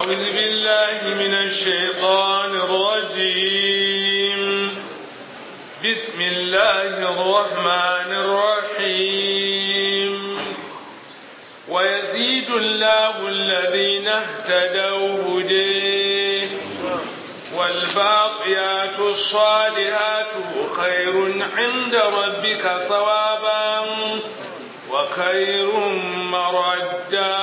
أعوذ بالله من الشيطان الرجيم بسم الله الرحمن الرحيم ويزيد الله الذين اهتدوا هديه والباقيات الصالحات خير عند ربك ثوابا وخير مردا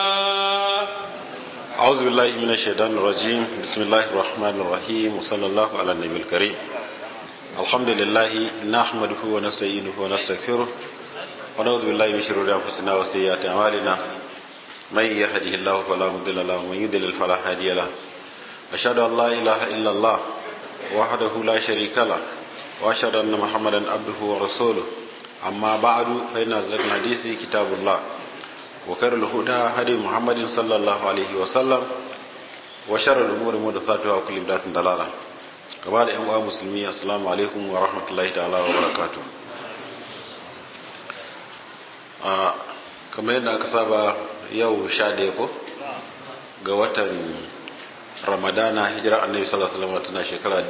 أعوذ بالله من الشيطان الرجيم بسم الله الرحمن الرحيم وصلى الله على النبي الكريم الحمد لله نحمده ونستعينه ونستغفره ونعوذ بالله من شرور أنفسنا وسيئات أعمالنا من يهده الله فلا مضل له ومن يضلل فلا هادي له أشهد أن لا إله إلا الله وحده لا شريك له وأشهد أن محمدا عبده ورسوله أما بعد فإن أصدق الحديث كتاب الله وخير الهدى هدي محمد صلى الله عليه وسلم وشر الأمور محدثاتها وكل بدعة ضلالة كما da 'yan uwa musulmi assalamu alaikum wa rahmatullahi ta'ala wa barakatuh a kamar yadda aka saba yau sha daya ko ga watan ramadana hijira annabi sallallahu alaihi wasallam tana shekara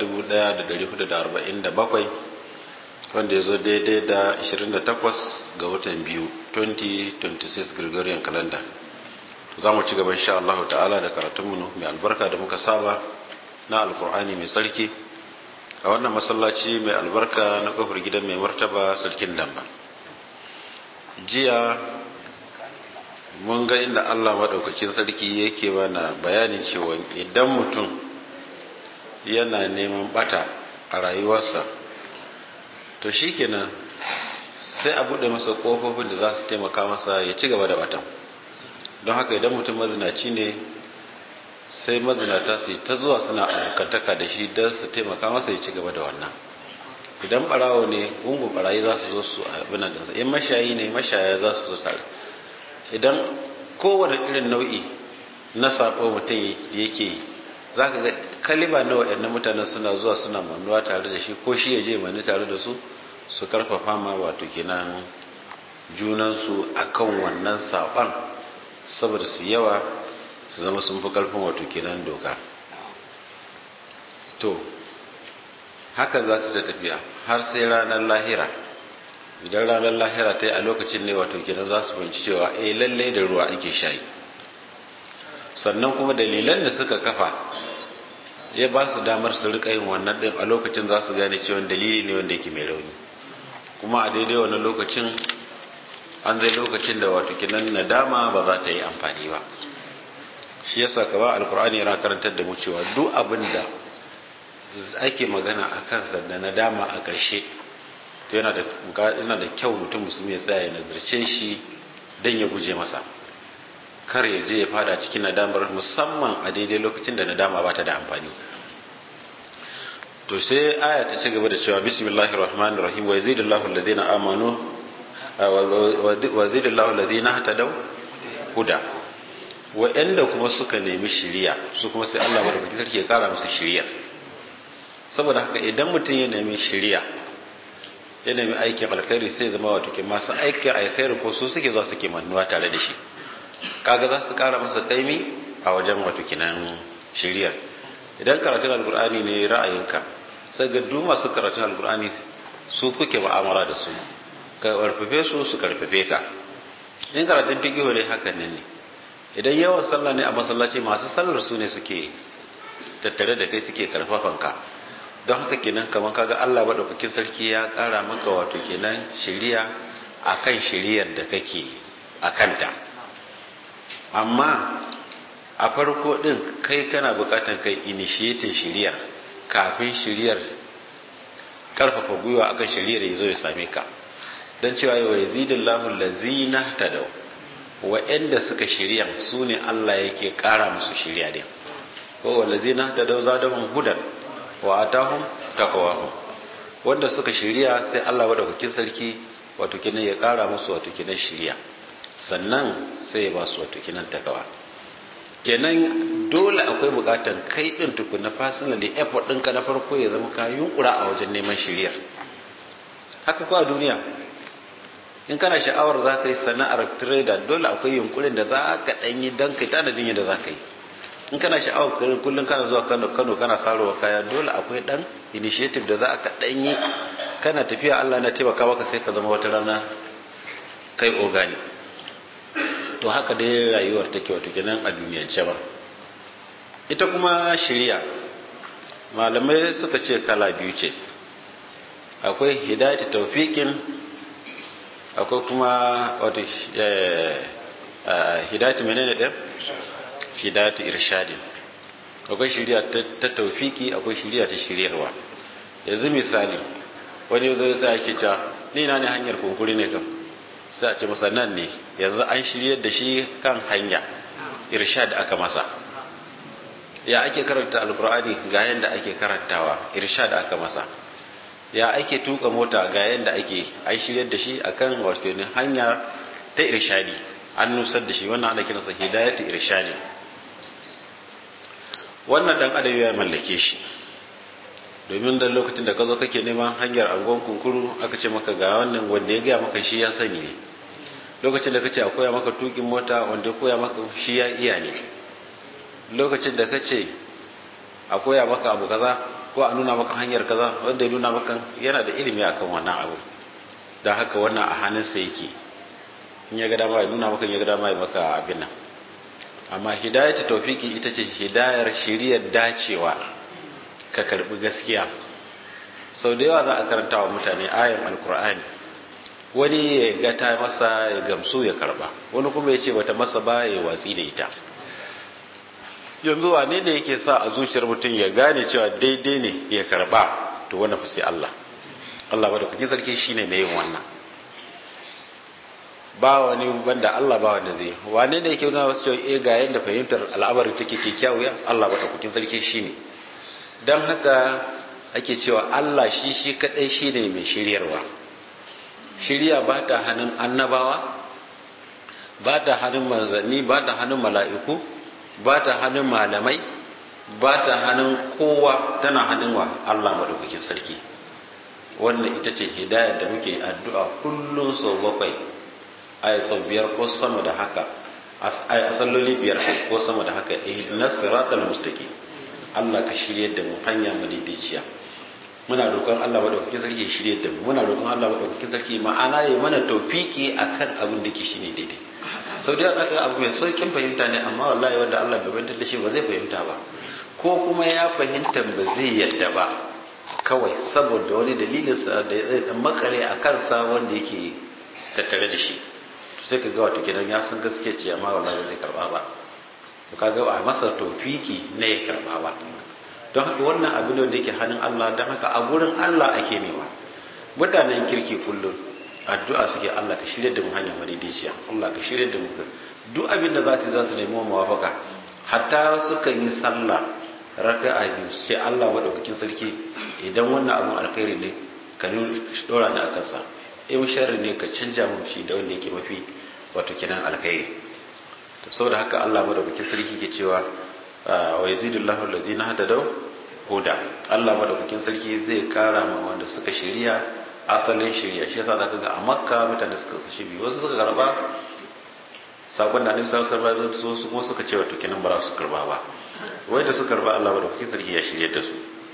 1447 wanda ya zo daidai da 28 ga watan biyu 2026 gregorian calendar za mu ci gaba insha Allah ta'ala da karatunmu mai albarka da muka saba na alkur'ani mai sarki a wannan masallaci mai albarka na kofar gidan mai martaba sarkin damba jiya mun ga inda Allah maɗaukakin sarki yake mana bayanin cewa idan mutum yana neman bata a rayuwarsa to shikenan sai a buɗe masa ƙofofin da za su taimaka masa ya ci gaba da batan don haka idan mutum mazinaci ne sai mazinata su ta zuwa suna abokantaka da shi don su taimaka masa ya ci gaba da wannan idan barawo ne gungun barayi za su zo su abin da in mashayi ne mashaya za su zo tare idan kowane irin nau'i na sabo mutum yake yi za ka ga kaliba na waɗannan mutanen suna zuwa suna manuwa tare da shi ko shi ya je mani tare da su su karfafa ma wato kenan junansu akan wannan saɓan saboda su yawa su zama sun fi karfin wato kenan doka to haka za su ta tafiya har sai ranar lahira idan ranar lahira ta yi a lokacin ne wato kenan za su fahimci cewa eh lalle da ruwa ake shayi sannan kuma dalilan da suka kafa ya ba su damar su rika yin wannan din a lokacin za su gane cewa dalili ne wanda yake mai rauni kuma a daidai wannan lokacin an zai lokacin da wato kinan nadama ba za ta yi amfani ba shi yasa kaba alkur'ani yana karantar da mu cewa duk abin da ake magana a kansa da nadama a ƙarshe to yana da yana da kyau mutum musulmi ya tsaya ya nazarce shi don ya guje masa kar ya je ya fada cikin nadamar musamman a daidai lokacin da nadama ba ta da amfani to sai aya ta ci gaba da cewa bismillahir rahmanir rahim wa yazidullahu alladhina amanu wa yazidullahu alladhina hatadaw huda wa'anda kuma suka nemi shiriya su kuma sai Allah madaukakin sarki ya kara musu shiriya saboda haka idan mutum ya nemi shiriya ya nemi aikin alkhairi sai zama wato ke masu aikin alkhairi ko su suke zuwa suke manuwa tare da shi kaga za su kara masa kaimi a wajen wato kinan shiriyar idan karatun alkur'ani ne ra'ayinka sai ga duk masu karatun alkur'ani su kuke ma'amala da su ka karfafe su su karfafe ka in karatun fiqihu ne hakan ne ne idan yawan sallah ne a masallaci masu sallar su ne suke tattare da kai suke karfafan ka don haka kenan kamar kaga Allah madaukakin sarki ya kara maka wato kenan shiriya akan shiriyar da kake akanta amma a farko din kai kana bukatan kai initiating shiriyar kafin shiriyar karfafa gwiwa akan shiriyar ya zo ya same ka don cewa yau ya zidin lahun lazina ta da wa'anda suka shirya su ne Allah yake kara musu shirya din ko wa lazina ta da zadahun hudan wa atahum taqwahum wanda suka shirya sai Allah madaukakin sarki wato kinan ya kara musu wato kinan shirya sannan sai ya ba su wato kinan takawa kenan dole akwai bukatan kai din tukuna personally effort ɗinka na farko ya zama ka yunkura a wajen neman shiriyar haka ko a duniya in kana sha'awar za ka yi sana'ar trader dole akwai yunkurin da za ka ɗan yi don kai tanadin yadda za ka yi in kana sha'awar kullum kana zuwa Kano Kano kana sarowa kaya dole akwai dan initiative da za ka dan yi kana tafiya Allah na taimaka maka sai ka zama wata rana kai organi to haka dai rayuwar take wato kenan a duniyance ba ita kuma shirya malamai suka ce kala biyu ce akwai hidayat tawfiqin akwai kuma wato hidayat menene ɗin hidayat irshadin akwai shirya ta tawfiki akwai shirya ta shiryarwa yanzu misali wani zai sai ake cewa ni na ne hanyar kunkuri ne kam sai a ce masa nan ne yanzu an shiryar da shi kan hanya irshad aka masa ya ake karanta alkur'ani ga yanda ake karantawa irshad aka masa ya ake tuka mota ga yanda ake an shiryar da shi akan wato ne hanya ta irshadi an nusar da shi wannan ana kiransa hidayatu irshadi wannan dan adam ya mallake shi domin da lokacin da ka zo kake neman hanyar angon kunkuru aka ce maka ga wannan wanda ya gaya maka shi ya sani ne lokacin da kace a koya maka tukin mota wanda ya koya maka shi ya iya ne lokacin da kace a koya maka abu kaza ko a nuna maka hanyar kaza wanda ya nuna maka yana da ilimi akan wannan abu don haka wannan a hannunsa yake in ya ga dama ya nuna maka ya ga dama ya maka abin nan amma hidayatu tawfiki ita ce hidayar shiriyar dacewa ka karbi gaskiya sau da yawa za a karanta wa mutane ayan alkur'ani wani ya ga ta masa ya gamsu ya karba wani kuma ya ce bata masa ba ya watsi da ita yanzu wane ne yake sa a zuciyar mutum ya gane cewa daidai ne ya karba to wannan fa sai Allah Allah bada kuke sarki shine mai yin wannan ba wani banda Allah ba wanda zai wane ne yake nuna wasu cewa eh ga yanda fahimtar al'amarin take kyakkyawa Allah bada kuke sarki shine dan haka ake cewa Allah shi shi kadai shine mai shiryarwa shirya ba ta hannun annabawa ba ta hannun manzanni ba ta hannun mala'iku ba ta hannun malamai ba ta hannun kowa tana hannun wa Allah madaukakin sarki wannan ita ce hidayar da muke addu'a kullum sau bakwai aya sau biyar ko sama da haka a salloli biyar ko sama da haka ihdinas siratal mustaqim Allah ka shirye da mu hanya madaidaiciya muna roƙon Allah madaukakin sarki ya shirye da mu muna roƙon Allah madaukakin sarki ma'ana ya mana tawfiki akan abin da ke shine daidai sau da aka abu mai saukin fahimta ne amma wallahi wanda Allah bai fahimtar da shi ba zai fahimta ba ko kuma ya fahimta ba zai yadda ba kawai saboda wani dalilinsa da ya tsaye dan makale a kansa wanda yake tattare da shi sai ka ga wato kenan ya san gaskiya ce amma wallahi zai karba ba to kaga ba masa tawfiki ne ya karba ba don haka wannan abin da yake hannun Allah don haka a gurin Allah ake nema mutanen kirki kullum addu'a suke Allah ka shirya da mu hanyar madaidaiciya Allah ka shirya da mu duk abin da za su za su nemi mawafaka hatta sukan yi sallah raka'a biyu sai Allah madaukakin sarki idan wannan abin alkhairi ne ka dora ni akan sa in sharri ne ka canja mu shi da wanda yake mafi wato kinan alkhairi to saboda haka Allah madaukakin sarki ke cewa wa yazidullahu allazina hadadaw huda Allah madaukakin sarki zai kara ma wanda suka shiriya asalin shiriya shi yasa zaka ga a Makka mutane suka shi biyu wasu suka karba sakon da Annabi sallallahu alaihi wasallam su kuma suka ce wato kenan ba su karba ba wai da suka karba Allah madaukakin sarki ya shirye da su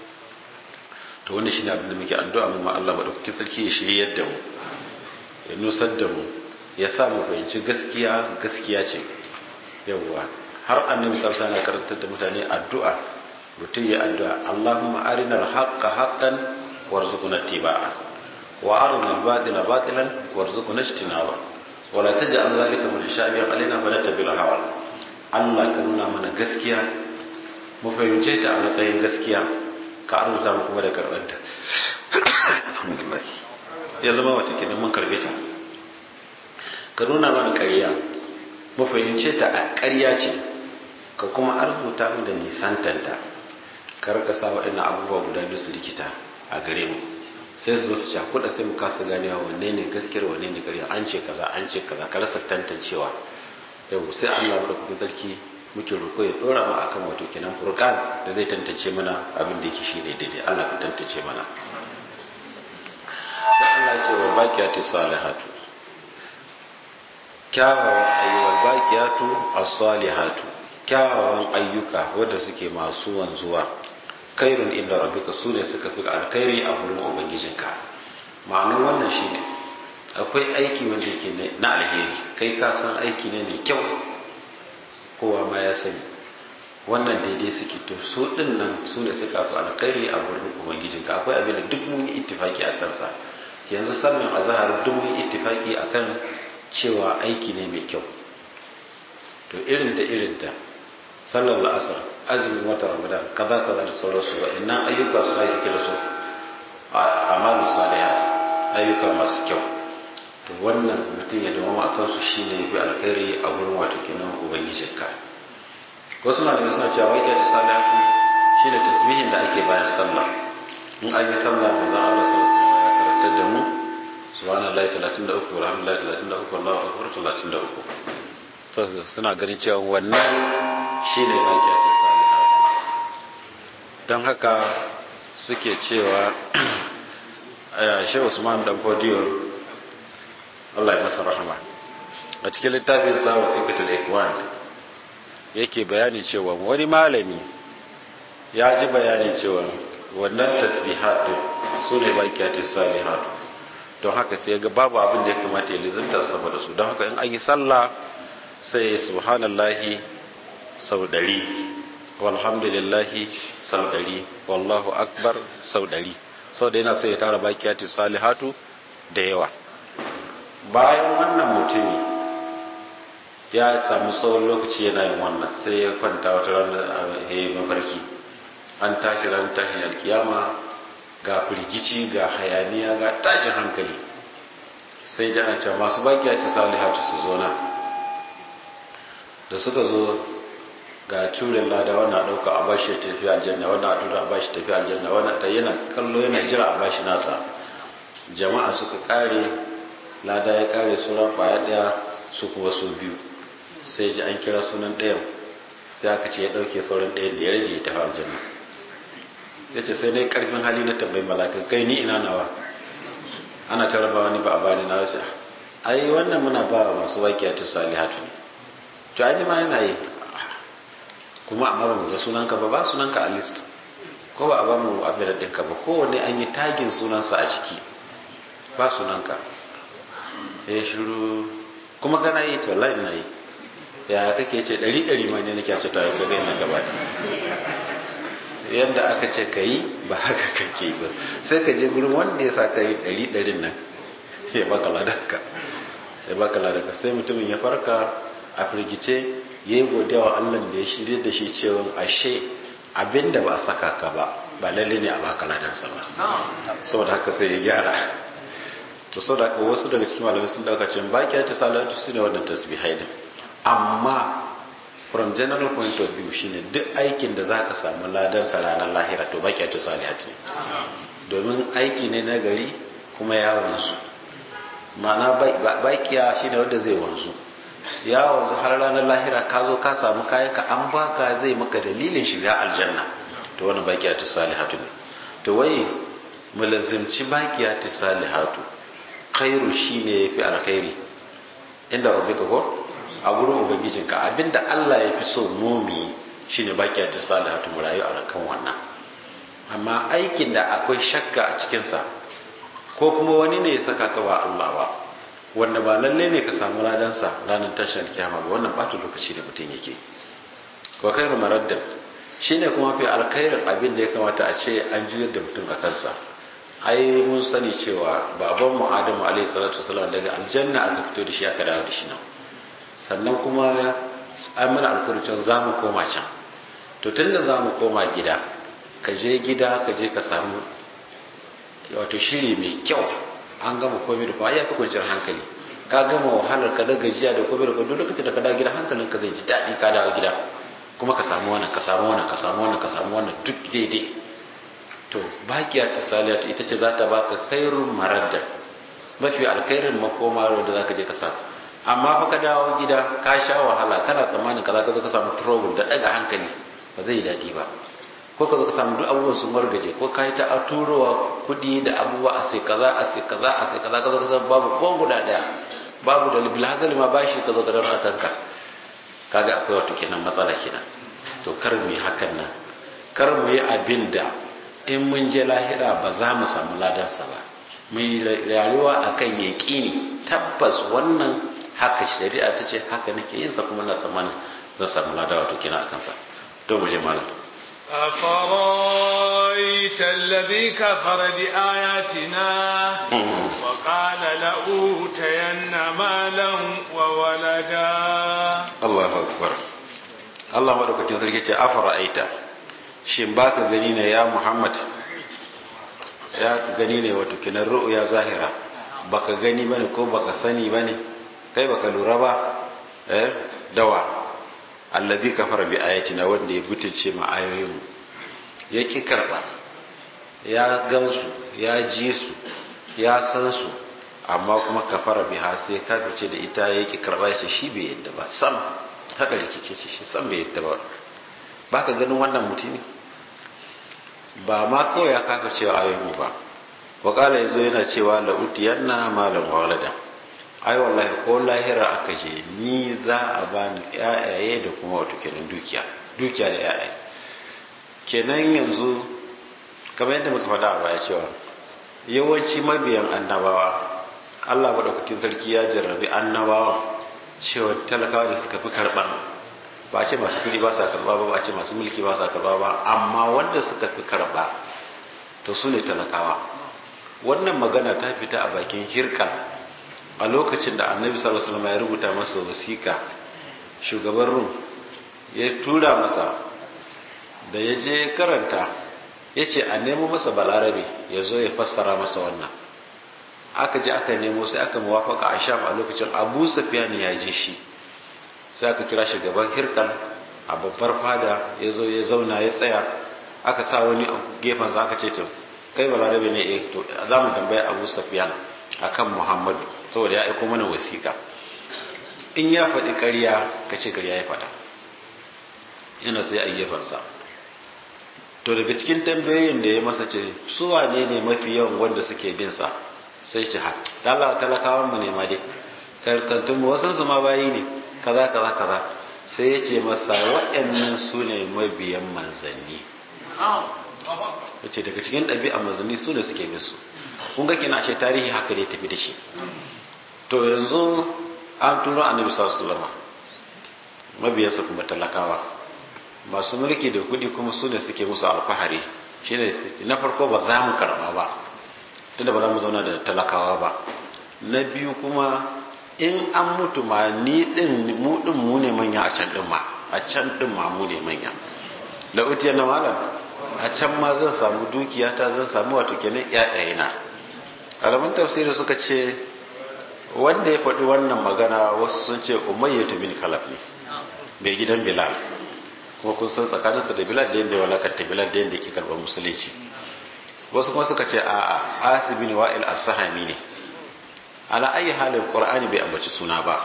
to wannan shine abin da muke addu'a mu Allah madaukakin sarki ya shirye da mu ya nusar da mu ya sa mu fahimci gaskiya gaskiya ce yawwa har annabi sallallahu alaihi wasallam karantar da mutane addu'a mutum ya addu'a Allahumma arinal haqqa haqqan warzuqna ittiba'a wa arinal batila batilan warzuqna ijtinaba wa la taj'al dhalika mutashabihan alaina fa nattabi'al hawa Allah ka nuna mana gaskiya mu fahimce ta a matsayin gaskiya ka arzuta mu kuma da karbanta alhamdulillah ya zama wata kenan mun karbe ta ka nuna mana ƙarya mu fahimce ta a ƙarya ce ka kuma arzuta mu da nisantanta ka rika sa waɗannan abubuwa guda biyu su likita a gare mu sai su zo su cakuɗa sai mu kasa ganewa wanne ne gaskiyar wanne ne ƙarya an ce kaza an ce kaza ka rasa tantancewa yau sai Allah mu da kuɗin sarki muke roƙo ya ɗora mu akan wato kenan furqan da zai tantance mana abin da yake shine daidai Allah ka tantance mana sai Allah ya ce wa baqiyatu salihatu kyawawan ayyuwal baqiyatu as-salihatu kyawawan ayyuka wadda suke masu wanzuwa kairun inda rabbika su ne suka fi alkhairi a wurin ubangijinka ma'anar wannan shine akwai aiki wanda yake na alheri kai ka san aiki ne mai kyau kowa ma ya sani wannan daidai suke to su din nan su ne suka fi alkhairi a wurin ubangijinka akwai abin da duk mun yi ittifaki a kansa yanzu sallan azhar duk mun yi ittifaki akan cewa aiki ne mai kyau to irin da irin da sallar la'asar azumin wata ramadan kaza kaza da sauransu ba innan ayyuka su ake kira su amalu salihat ayyuka masu kyau to wannan mutum ya dawo a kansu shine yafi alkhairi a wurin wato kenan ubangijinka wasu malamai suna cewa wai gaji salihatu shine tasbihin da ake bayan sallah in an yi sallah manzon Allah sallallahu alaihi wasallam ya karantar da mu subhanallahi 33 walhamdulillahi 33 wallahu akbar 33 suna ganin cewa wannan shi ne baƙiyatun salihat don haka suke cewa shi usman dan fodiyo Allah ya masa rahama a cikin littafin sa wasiqatul ikwan yake bayani cewa wani malami ya ji bayani cewa wannan tasbihat su ne baƙiyatun salihat don haka sai ga babu abin da ya kamata ya lizimta saboda su don haka in an yi sallah sai subhanallahi sau ɗari walhamdulillahi sau ɗari wallahu akbar sau ɗari sau da yana sai ya tara bakiyati salihatu da yawa bayan wannan mutumi ya sami tsawon lokaci yana yin wannan sai ya kwanta wata ranar a yi mafarki an tashi ran tashin alkiyama ga firgici ga hayaniya ga tashin hankali sai ji ana cewa masu bakiyati salihatu su zo na da suka zo ga curin lada wannan ɗauka a bashi ya tafi aljanna wannan a tura a bashi tafi aljanna wannan ta yana kallo yana jira a bashi nasa jama'a suka kare lada ya kare sunan kwaya ɗaya su kuma su biyu sai ji an kira sunan ɗayan sai aka ce ya ɗauke sauran ɗayan da ya rage ya tafi aljanna ya ce sai dai ƙarfin hali na tambayi malakan kai ni ina nawa ana ta raba wani ba a bani na wasu ai wannan muna ba masu waƙiyatu salihatu ne to ai ma yana yi kuma amma ba mu ga sunanka ba ba sunanka a list ko ba a ba mu abin ɗinka ba kowanne an yi tagin sunansa a jiki ba sunanka ya shiru kuma kana yi to wallahi ina yi ya kake ce ɗari ɗari ma ne nake ce to ai ka ga ina gaba yadda aka ce ka yi ba haka kake ba sai ka je gurin wanda ya sa ka yi ɗari ɗarin nan ya baka ladanka ya baka ladanka sai mutumin ya farka a firgice ya yi godiya wa Allah da ya shirya da shi cewa ashe abinda ba a saka ka ba ba lalle ne a baka ladansa ba saboda haka sai ya gyara to saboda haka wasu daga cikin malamai sun dauka cewa baki ta salatu su ne wannan tasbihai din amma from general point of view shine duk aikin da zaka samu ladansa ranar lahira to baki ta salatu ne domin aiki ne na gari kuma ya wanzu ma'ana bakiya shine wanda zai wanzu ya wanzu har ranar lahira ka zo ka samu kayan ka an baka zai maka dalilin shiga aljanna to wani bakiyatu salihatu ne to wai mulazimci bakiyatu salihatu khairu shine yafi alkhairi inda rabbika ko a gurin ubangijinka abinda Allah ya fi so mumi shine bakiyatu salihatu mu rayu a kan wannan amma aikin da akwai shakka a cikinsa ko kuma wani ne ya saka ka ba Allah ba wanda ba lalle ne ka samu ladansa ranar tashar kiyama ba wannan bata lokaci da mutum yake wa khairu maraddan shine kuma fi alkhairin abin da ya kamata a ce an juyar da mutum a kansa ai mun sani cewa baban mu Adamu alaihi salatu wasallam daga aljanna aka fito da shi aka dawo da shi nan sannan kuma an mana alkurcin za mu koma can to tunda za mu koma gida ka je gida ka je ka samu wato shiri mai kyau an gama komai da kuma ya fi kwanciyar hankali ka gama wahalar ka da gajiya da komai da komai duk lokacin da ka dawo gida hankalin ka zai ji daɗi ka dawo gida kuma ka samu wannan ka samu wannan ka samu wannan ka samu wannan duk daidai to bakiya ta saliyatu ita ce za ta baka khairun maradda mafi alkhairin makoma da za ka je ka samu amma fa ka dawo gida ka sha wahala kana tsammanin ka za ka zo ka samu trouble da ɗaga hankali ba zai yi daɗi ba ko ka zo ka samu duk abubuwan sun wargaje ko ka yi ta a turowa kuɗi da abubuwa a sai kaza a sai kaza a sai kaza ka zo ka samu babu ko guda ɗaya babu da libil hasali ma bashi ka zo ka daura kanka kaga akwai wato kenan matsala kenan to kar mu yi hakan nan kar mu yi abin da in mun je lahira ba za mu samu ladansa ba mu yi rayuwa akan yaƙini tabbas wannan haka shari'a ta ce haka nake yin sa kuma na tsammanin zan samu lada wato kenan akan sa to mu je malam أفرأيت الذي كفر بآياتنا وقال لأوتين مالا وولدا الله أكبر Allah madaukakin sarki ce afara aita shin baka gani ne ya Muhammad ya gani ne wato kinan ru'ya zahira baka gani bane ko baka sani bane kai baka lura ba eh dawa alladhi kafara bi ayatina wanda ya butulce ma ayoyin mu ya ki karba ya gansu ya ji su ya san su amma kuma kafara biha sai kafirce da ita ya ki karba ya ce shi bai yadda ba sam haka rikice ce shi sam bai yadda ba baka ganin wannan mutumi ba ma kawai ya kafirce wa ayoyin mu ba wakala yazo yana cewa la'utiyanna malam walada ai wallahi ko lahira aka je ni za a bani yayaye da kuma wato kenan dukiya dukiya da yayaye kenan yanzu kamar yadda muka faɗa a baya cewa yawanci mabiyan annabawa Allah madaukakin sarki ya jarrabi annabawa cewa talakawa da suka fi karɓar ba ce masu kuɗi ba sa karɓa ba ba ce masu mulki ba sa karɓa ba amma wanda suka fi karɓa to su ne talakawa wannan magana ta fita a bakin hirkan a lokacin da annabi sallallahu alaihi wasallam ya rubuta masa wasiƙa shugaban rum ya tura masa da ya je karanta ya ce a nemo masa balarabe ya zo ya fassara masa wannan aka je aka nemo sai aka muwafaka a sham a lokacin abu safiyan ya je shi sai aka kira shugaban hirkan a babbar fada ya zo ya zauna ya tsaya aka sa wani gefen sa aka ce to kai balarabe ne eh to za mu tambaya abu safiyan akan muhammadu saboda ya aiko mana wasiƙa in ya faɗi ƙarya ka ce ƙarya ya faɗa yana sai a gefensa to daga cikin tambayoyin da ya masa ce su wane ne mafi yawan wanda suke bin sa sai ce ha dala talakawan mu ne ma dai karkantun mu wasan su ma bayi ne kaza kaza kaza sai ya ce masa waɗannan su ne mabiyan manzanni ya ce daga cikin ɗabi'a manzanni su ne suke bin su kun ga kina ashe tarihi haka dai tafi da shi to yanzu an turo annabi sallallahu alaihi wasallam mabiyansa kuma talakawa masu mulki da kuɗi kuma su ne suke musu alfahari shine na farko ba za mu karɓa ba tunda ba za mu zauna da talakawa ba na biyu kuma in an mutu ma ni din mu din mu ne manya a can din ma a can din ma mu ne manya la utiya na malam a can ma zan samu dukiya ta zan samu wato kenan ƴaƴayena alamun tafsiri suka ce wanda ya faɗi wannan magana wasu sun ce umayyatu bin kalaf ne mai gidan bilal kuma kun san tsakaninsa da bilal da yadda walakanta bilal da yadda ke karɓar musulunci wasu kuma suka ce a'a asibin wa'il as-sahami ne ala ayi halin qur'ani bai ambaci suna ba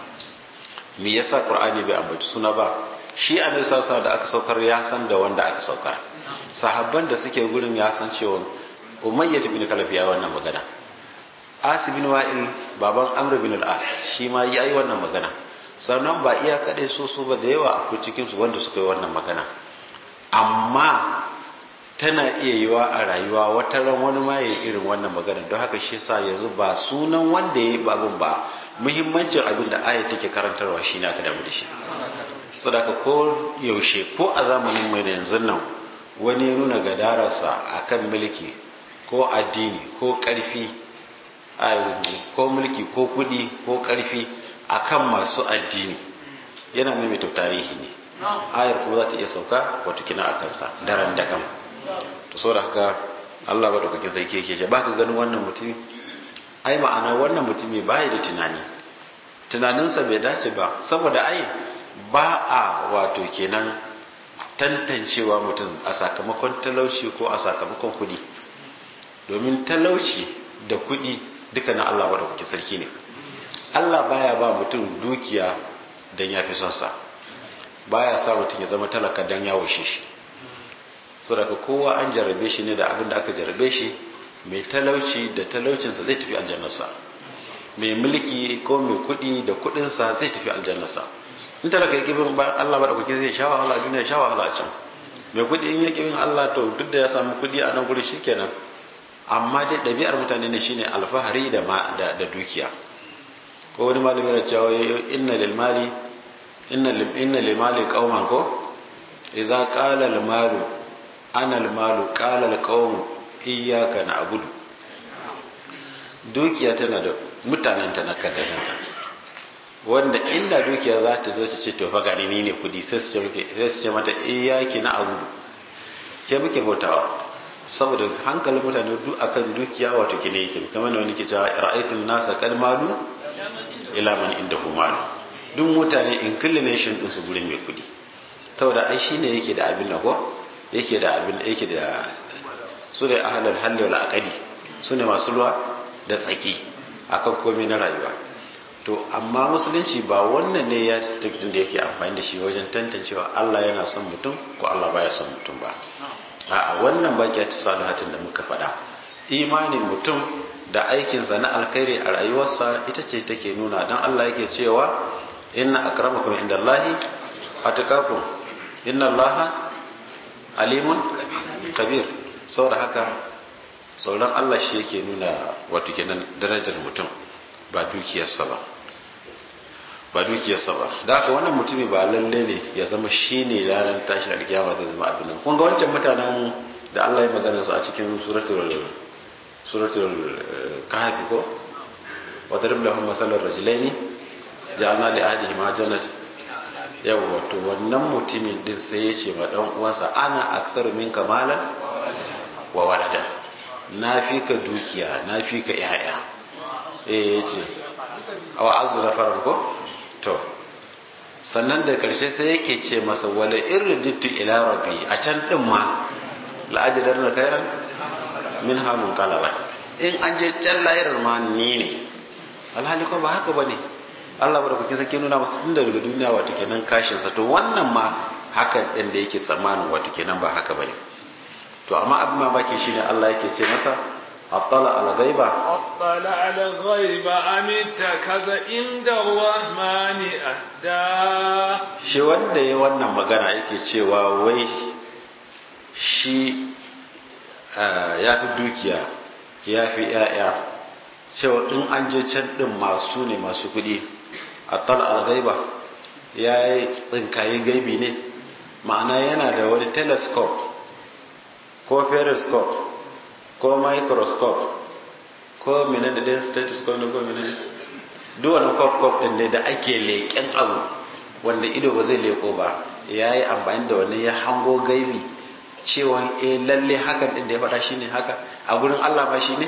me yasa qur'ani bai ambaci suna ba shi annabi sallallahu da aka saukar ya san da wanda aka saukar sahabban da suke gurin ya san cewa umayyah bin kalaf ya wannan magana asibin wa'il baban amr bin al-as shi ma yayi wannan magana sannan ba iya kadai so so ba da yawa akwai cikin su wanda suka yi wannan magana amma tana iya yiwa a rayuwa wata ran wani ma yayi irin wannan magana don haka shi yasa yanzu ba sunan wanda yayi babun ba muhimmancin abin da ayat take karantarwa shine aka damu da shi sadaka ko yaushe ko a zamanin mai yanzu nan wani ya nuna gadararsa akan mulki ko addini ko karfi ko mulki ko kudi ko karfi akan masu addini yana maimaita tarihi ne ayar kuma za ta iya sauka wato kina a kansa daren da kan to so da haka Allah ba daukakin sarki yake ce baka ganin wannan mutumi ai ma'ana wannan mutumi bai da tunani tunaninsa bai dace ba saboda ai ba a wato kenan tantancewa mutum a sakamakon talauci ko a sakamakon kudi domin talauci da kudi duka na Allah daukakin sarki ne Allah baya ba mutum dukiya don ya fi son sa baya sa mutum ya zama talaka don ya washe shi saboda kowa an jarrabe shi ne da abin da aka jarrabe shi mai talauci da talaucinsa zai tafi aljannarsa mai mulki ko mai kudi da kudinsa zai tafi aljannarsa in talaka ya kibin ba Allah ba da kuke zai sha wahala a duniya sha wahala a can mai kudi in ya kibin Allah to duk da ya samu kudi a nan guri shikenan amma dai ɗabi'ar mutane ne shine alfahari da da, da dukiya ko wani malami yana cewa inna lil mali inna lil inna lil mali qauman ko idza qala al malu ana al malu qala al qaum iyyaka na'budu dukiya tana da mutanen ta na kaddananta wanda inda dukiya za ta zo ta ce to fa gani ni ne kudi sai su ce mata iyyaki na'budu ke muke bautawa saboda hankalin mutane duk akan dukiya wato kine yake kamar da wani ke cewa ra'aytul nasa qad malu ila man indahu malu duk mutane inclination din su gurin mai kudi saboda ai shine yake da abin ko yake da abin yake da su da ahlul halli wal aqdi su ne masu ruwa da tsaki akan komai na rayuwa to amma musulunci ba wannan ne ya stick din da yake amfani da shi wajen tantancewa Allah yana son mutum ko Allah baya son mutum ba a wannan baki ta salihatin da muka faɗa imanin mutum da aikinsa na alkhairi a rayuwarsa ita ce take nuna don Allah yake cewa inna akramakum indallahi atqakum inna allaha alimun kabir saboda haka tsoron Allah shi yake nuna wato kenan darajar mutum ba dukiyarsa ba ba dukiyarsa ba da haka wannan mutumi ba lalle ne ya zama shi ne ranar tashi alkiyama zai zama abin nan kun ga wancan mutanen da Allah ya magana su a cikin suratul suratul kahfi ko wa darib lahum masalan rajulaini ja'alna li ahadihima jannat yawa to wannan mutumin din sai ya ce ma dan uwansa ana aktharu minka malan wa walada na fi ka dukiya na fi ka yaya eh yace awa azu na farar ko to sannan da karshe sai yake ce masa wala irditu ila rabbi a can din ma la'ajidar na kairan min hamun kalaba in an je can lahirar ma ni ne alhali ko ba haka bane Allah bada kuke sake nuna masa tun daga duniya wato kenan kashin sa to wannan ma haka din da yake tsammanin wato kenan ba haka bane to amma abin mamaki shine Allah yake ce masa attala ala ghaiba attala ala ghaiba amita kaza inda rahmani ahda shi wanda ya wannan magana yake cewa wai shi ya fi dukiya ya fi ‘ya'ya cewa in an je can ɗin masu ne masu kuɗi a tal al-gaiba ya yi tsinkaye gaibi ne ma'ana yana da wani telescope ko periscope ko microscope ko mene da ɗin stethoscope ne ko mene duk wani kwaf ɗin ne da ake leƙen abu wanda ido ba zai leƙo ba ya yi amfani da wani ya hango gaibi cewa e lalle hakan din da ya faɗa shine haka a gurin Allah ba shine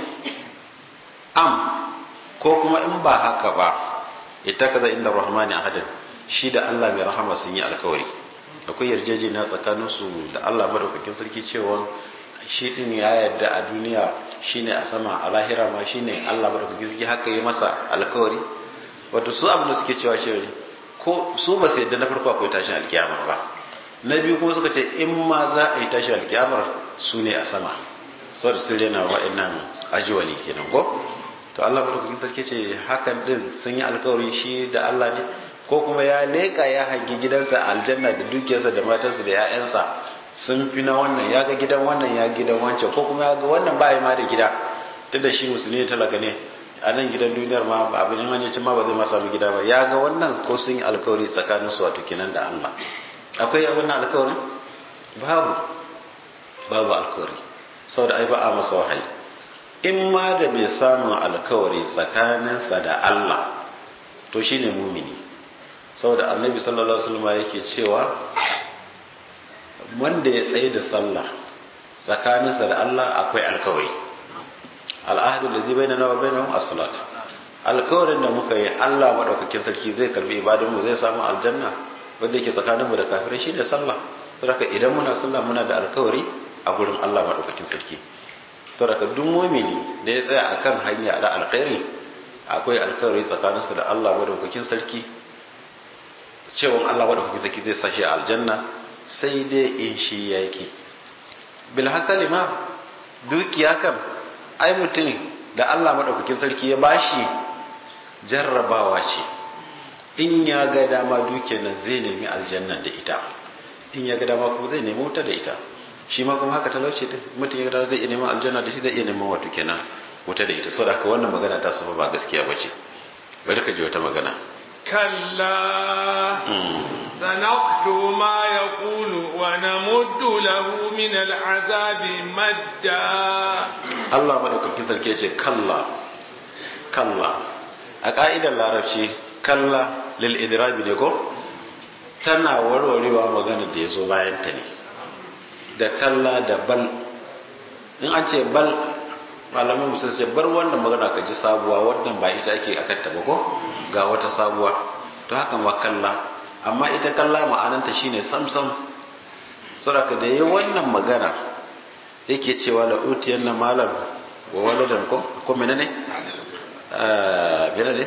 am ko kuma in ba haka ba ita kaza inda rahmani ahadin shi da Allah mai rahama sun yi alkawari akwai yarjejeniya tsakanin su da Allah madaukakin sarki cewa shi din ya yarda a duniya shine a sama a lahira ma shine Allah madaukakin sarki haka yi masa alkawari wato su abin da suke cewa shi ko su ba su yarda na farko akwai tashin alkiyama ba na biyu kuma suka ce in ma za a yi tashi alkiyamar su ne a sama saboda sun rena wa'annan ajiwali kenan ko to Allah madaukakin sarki ce hakan din sun yi alkawari shi da Allah ne ko kuma ya leka ya hangi gidansa aljanna da dukiyarsa da matarsa da 'ya'yansa sun fi na wannan ya ga gidan wannan ya gidan wancan ko kuma ya ga wannan ba ma da gida duk da shi musulmi ne talaka ne a nan gidan duniyar ma ba abin hanyar ma ba zai ma samu gida ba ya ga wannan ko sun yi alkawari tsakaninsu wato kenan da Allah akwai wannan alkawarin babu babu alkawari saboda ai ba a masa wahayi in ma da mai samun alkawari tsakaninsa da Allah to shine mumini saboda annabi sallallahu alaihi wasallam yake cewa wanda ya tsaye da sallah tsakaninsa da Allah akwai alkawari al'ahdu allazi bainana wa bainahum as-salat alkawarin da muka yi Allah madaukakin sarki zai karbi ibadun mu zai samu aljanna wanda yake tsakaninmu da kafirai shi ne sallah saboda idan muna sallah muna da alkawari a gurin Allah madaukakin sarki saboda duk mumini da ya tsaya akan hanya da alkhairi akwai alkawari tsakaninsa da Allah madaukakin sarki cewa Allah madaukakin sarki zai sashi a aljanna sai dai in shi yaki bil hasali ma dukiya kan ai mutum da Allah madaukakin sarki ya bashi jarrabawa ce in ya ga dama dukiyar nan zai nemi aljanna da ita in ya ga dama kuma zai nemi wuta da ita shi ma kuma haka talauci din mutum ya ga dama zai iya neman aljanna da shi zai iya neman wato kenan wuta da ita saboda haka wannan magana ta saba ba gaskiya bace bari ka ji wata magana كلا سنكتب ما يقول ونمد له من العذاب مدا Allah madaukakin sarki ya ce kalla kalla a ka'idar larabci kalla lil idrabi ne ko tana warwarewa magana da ya zo bayan ta ne da kalla da bal in an ce bal malaman musul ce bar wannan magana ka ji sabuwa wannan ba ita ake akan ta ba ko ga wata sabuwa to haka ma kalla amma ita kalla ma'ananta shine samsam saboda da yi wannan magana yake cewa la utiyan na malam wa waladan ko ko menene eh menene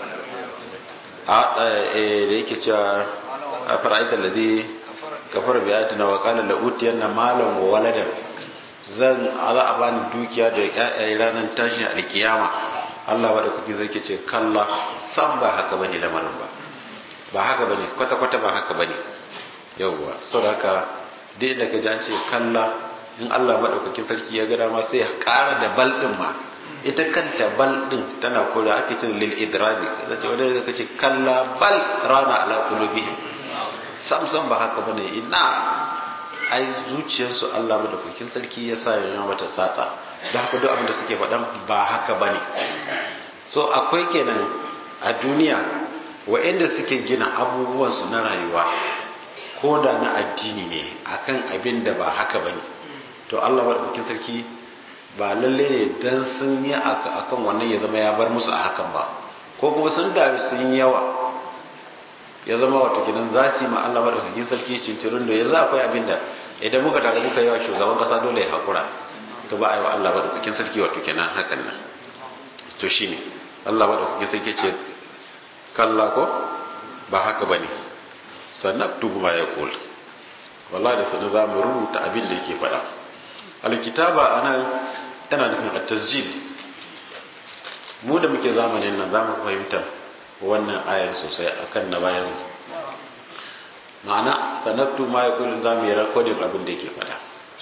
a eh da yake cewa fara'aita alladhi kafara bi ayatina wa qala la utiyan na malam wa waladan zan za a bani dukiya da ƴaƴaye ranar tashin alkiyama Allah wa da kuke zai ce kalla san ba haka bane lamarin ba ba haka bane kwata kwata ba haka bane yawwa saboda haka dai da ka ce kalla in Allah madaukakin sarki ya ga dama sai ya ƙara da bal din ma ita kanta bal din tana kula ake cin lil idrabi kace wanda zai ce kalla bal rana ala qulubihim sam sam ba haka bane ina ai zuciyarsu Allah madaukakin sarki ya sa ya mata satsa don haka duk abin da suke faɗan ba haka ba ne so akwai kenan a duniya wa'inda suke gina abubuwansu na rayuwa ko da na addini ne akan abin da ba haka ba ne to Allah madaukakin sarki ba lalle ne dan sun yi akan wannan ya zama ya bar musu a hakan ba ko kuma sun daru sun yi yawa ya zama wato kinan za su yi ma Allah madaukakin sarki cincirin da yanzu akwai abin da idan muka tare muka yawa shugaban kasa dole ya hakura to ba a yi wa Allah madaukakin sarki wato kenan hakan nan to shine Allah madaukakin sarki ce kalla ko ba haka bane sanaktubu ma yaqul wallahi da sanin za mu rubuta abin da yake faɗa alkitaba anan tana nufin at-tasjil mu da muke zamanin nan za mu fahimta wannan ayar sosai akan na bayan ma'ana sanattu ma ya kulin za mu yi rakodin abin da yake fada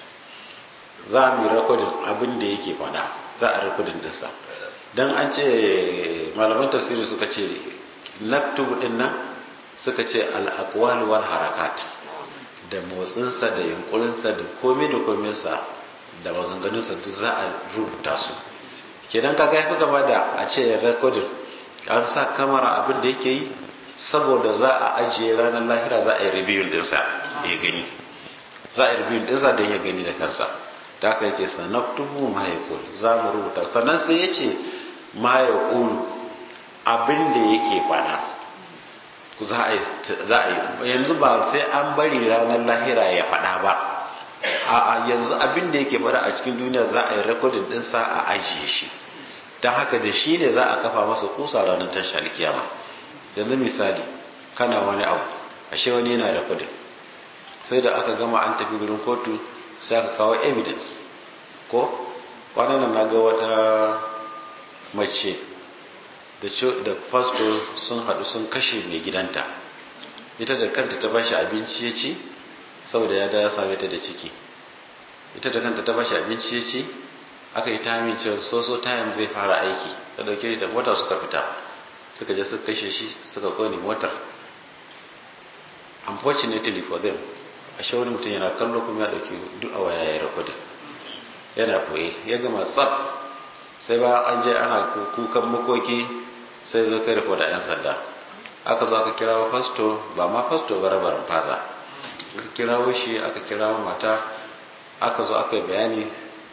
za mu yi rakodin abin da yake fada za a rakodin dinsa don an ce malaman tafsiri suka ce naktubu din nan suka ce al'akwal wal harakat da motsinsa da yunkurinsa da komai da kominsa da maganganunsa duk za a rubuta su kenan kaga ya fi gaba da a ce rakodin an sa kamara abin da yake yi saboda za a ajiye ranar lahira za a yi review dinsa ya gani za a yi review dinsa don ya gani da kansa ta aka yace sanaktubu ma yaqul za mu rubuta sannan sai yace ma yaqul abin da yake fada za a yi za a yi yanzu ba sai an bari ranar lahira ya fada ba a yanzu abin da yake fada a cikin duniya za a yi recording dinsa a ajiye shi don haka da shi ne za a kafa masa kusa ranar tashar kiyama yanzu misali kana wani abu ashe wani yana da kudin sai da aka gama an tafi gurin kotu sai aka kawo evidence ko kwanan nan na ga wata mace da fasfo sun haɗu sun kashe mai gidanta ita da kanta ta bashi abinci ya ci saboda ya da ya same ta da ciki ita da kanta ta bashi abinci ya ci aka yi tamin cewa soso tayin zai fara aiki ta dauke da mota suka fita suka je suka kashe shi suka kone motar unfortunately for them a wani mutum yana kallo kuma ya dauki duk a waya ya rakwada yana koye ya gama tsab sai ba an je ana kukan makoki sai zo kai da yan sanda aka zo aka kirawo fasto ba ma fasto ba rabarin faza aka kirawo shi aka kirawo mata aka zo aka yi bayani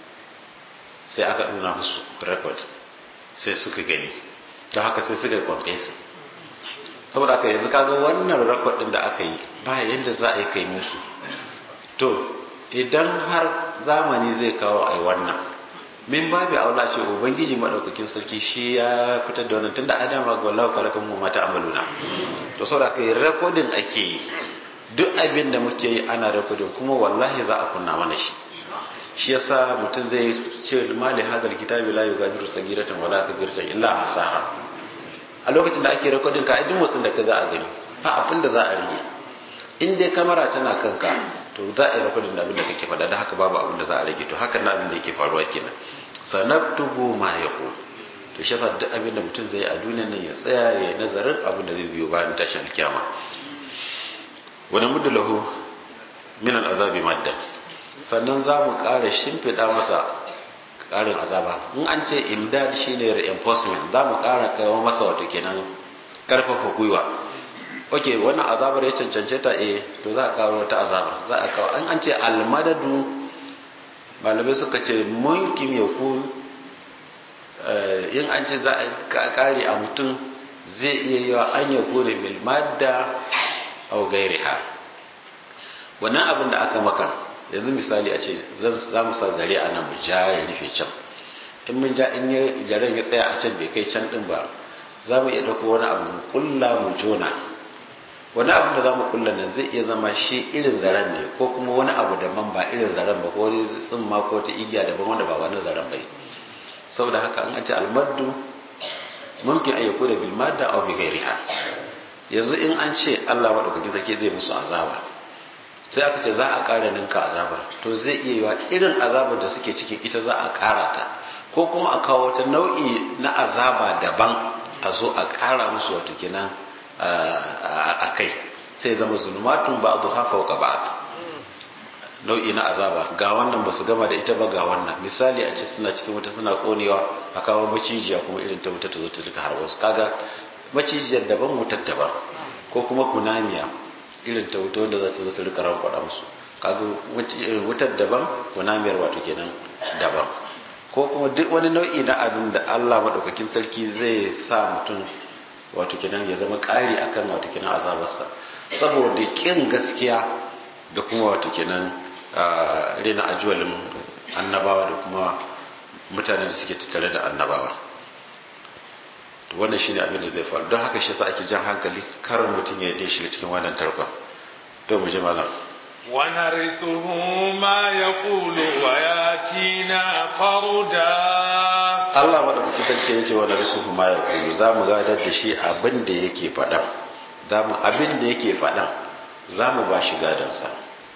sai aka nuna musu record sai suka gani ta haka sai suka yi confess saboda aka yanzu kaga wannan record din da aka yi ba yadda za a yi kai musu to idan har zamani zai kawo ai wannan min babu aula ce ubangiji madaukakin sarki shi ya fitar da wannan tunda adama ga wallahu kalakan mu mata amaluna to saboda kai recording ake yi duk abin da muke yi ana recording kuma wallahi za a kunna mana shi shi yasa mutum zai ce mali hadal kitabi la yugadiru sagiratan wala kabiratan illa ahsaha a lokacin da ake rekodin ka duk motsin da ka za a gani ba abin da za a rage in dai kamera tana kanka to za a yi rekodin abin da kake faɗa da haka babu abin da za a rage to haka na abin da yake faruwa kenan sanaktubu ma yaqul to shi yasa duk abin da mutum zai yi a duniyar nan ya tsaya ya yi nazarin abin da zai biyo bayan tashin kiyama wani mudu lahu min al'azabi maddan sannan za mu ƙara shimfiɗa masa ƙarin azaba in an ce imdad shine reinforcement za mu ƙara kawo masa wato kenan ƙarfafa gwiwa ok wannan azabar ya cancance ta eh to za a kawo wata azaba za a kawo an an ce almadadu malamai suka ce mulkin ya ku in an ce za a kare a mutum zai iya yi wa an ya kore mil madda au gairiha wannan abin da aka maka yanzu misali a ce za mu sa zare a nan mu ja ya rufe can in mun ja in jaren ya tsaya a can bai kai can din ba za mu iya ɗauko wani abu mu kulla mu jona wani abu da za mu kulla nan zai iya zama shi irin zaren ne ko kuma wani abu daban ba irin zaren ba ko wani tsimma ko ta igiya daban wanda ba wani zaren ba saboda haka an ce almaddu mumkin ayyako da bilmadda aw bi ghairiha yanzu in an ce Allah madaukakin sarki zai musu azaba sai aka ce za a ƙara ninka azabar to zai iya yiwa irin azabar da suke cikin ita za a ƙara ta ko kuma a kawo wata nau'i na azaba daban a zo a ƙara musu wato kenan a kai sai zama zulumatun ba a hafa wa ba'd nau'i na azaba ga wannan ba su gama da ita ba ga wannan misali a ce suna cikin wuta suna konewa a kawo macijiya kuma irin ta wuta ta zo ta duka har wasu kaga macijiyar daban wutar daban ko kuma kunamiya irin ta wuta wanda za ta zo ta rika rankwada musu kaga wutar daban kunamiyar wato kenan daban ko kuma duk wani nau'i na abin da Allah madaukakin sarki zai sa mutum wato kenan ya zama ƙari akan wato kenan azabarsa saboda kin gaskiya da kuma wato kenan rena ajuwalin annabawa da kuma mutanen da suke tattare da annabawa to wannan shine abin da zai faru don haka shi yasa ake jan hankali karin mutum ya yi shiga cikin wannan tarkon to mu ji malam ونرثه ما يقول وياتينا فردا Allah madaukakin sarki ya ce wani risuhu ma ya kulu za mu gadar da shi abin da yake faɗan za mu abin da yake faɗan za mu ba shi gadansa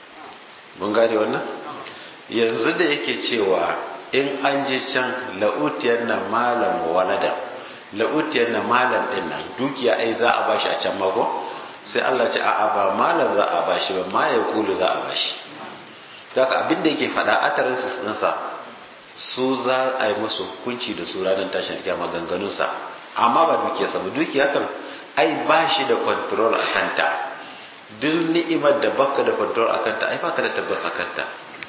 mun gane wannan yanzu da yake cewa in an je can la'utiyar na malam walada la'utiyar na malam din nan dukiya ai za a bashi a can mako sai Allah ce a'a ba malam za a bashi ba ma ya kulu za a bashi daga abin da yake faɗa atarin ɗinsa su za a yi musu hukunci da su ranar tashin kiyama ganganunsa amma ba dukiyarsa ba dukiya kan ai ba shi da control a kanta duk ni'imar da baka da control a kanta ai baka da tabbas a kanta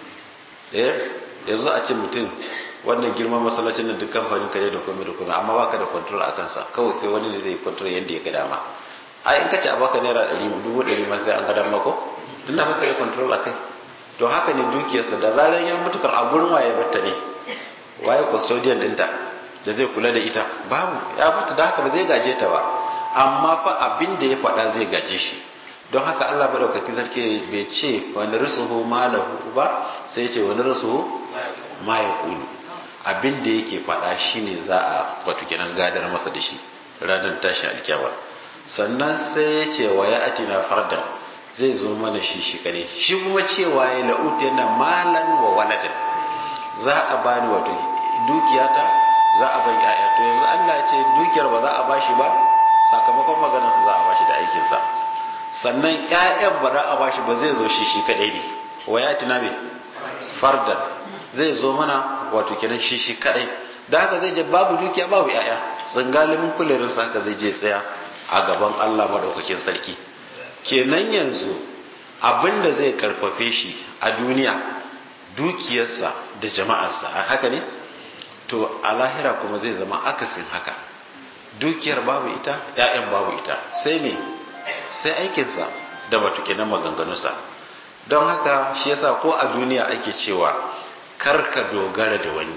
eh yanzu a ce mutum wannan girman masallacin nan duk kamfanin ka ne da komai da komai amma baka da control a kansa kawai sai wani ne zai control yadda ya ga dama ai in ka ce a baka naira ɗari dubu ɗari ma sai an ga dama ko tun da baka da control a kai to haka ne dukiyarsa da zarar ya mutu kan a gurin waye batta ne waye custodian ɗinta da zai kula da ita babu ya mutu da haka ba zai gaje ta ba amma fa abin da ya faɗa zai gaje shi don haka Allah madaukakin sarki bai ce wani rusuhu ma lahu ba sai ya ce wani rusuhu ma ya kulu abin da yake faɗa shine za a wato kenan gadar masa da shi ranar tashi alkyawa sannan sai ya ce wa ya atina fardan zai zo mana shi shi kare shi kuma cewa ya la'uti yana malan wa waladan za a bani wato dukiyata za a ban ya'ya to yanzu Allah ya ce dukiyar ba za a bashi ba sakamakon maganarsa za a bashi da aikinsa sannan ƴaƴan ba za a bashi ba zai zo shi shi kadai ne wa ya tuna me fardan zai zo mana wato kenan shi shi kadai da haka zai je babu dukiya babu ƴaƴa tsangalimin kulerin sa haka zai je tsaya a gaban Allah madaukakin sarki kenan yanzu abinda zai karfafe shi a duniya dukiyarsa da jama'arsa a haka ne to a lahira kuma zai zama akasin haka dukiyar babu ita ƴaƴan babu ita sai me sai aikinsa da batuke na maganganunsa don haka shi yasa ko a duniya ake cewa kar ka dogara da wani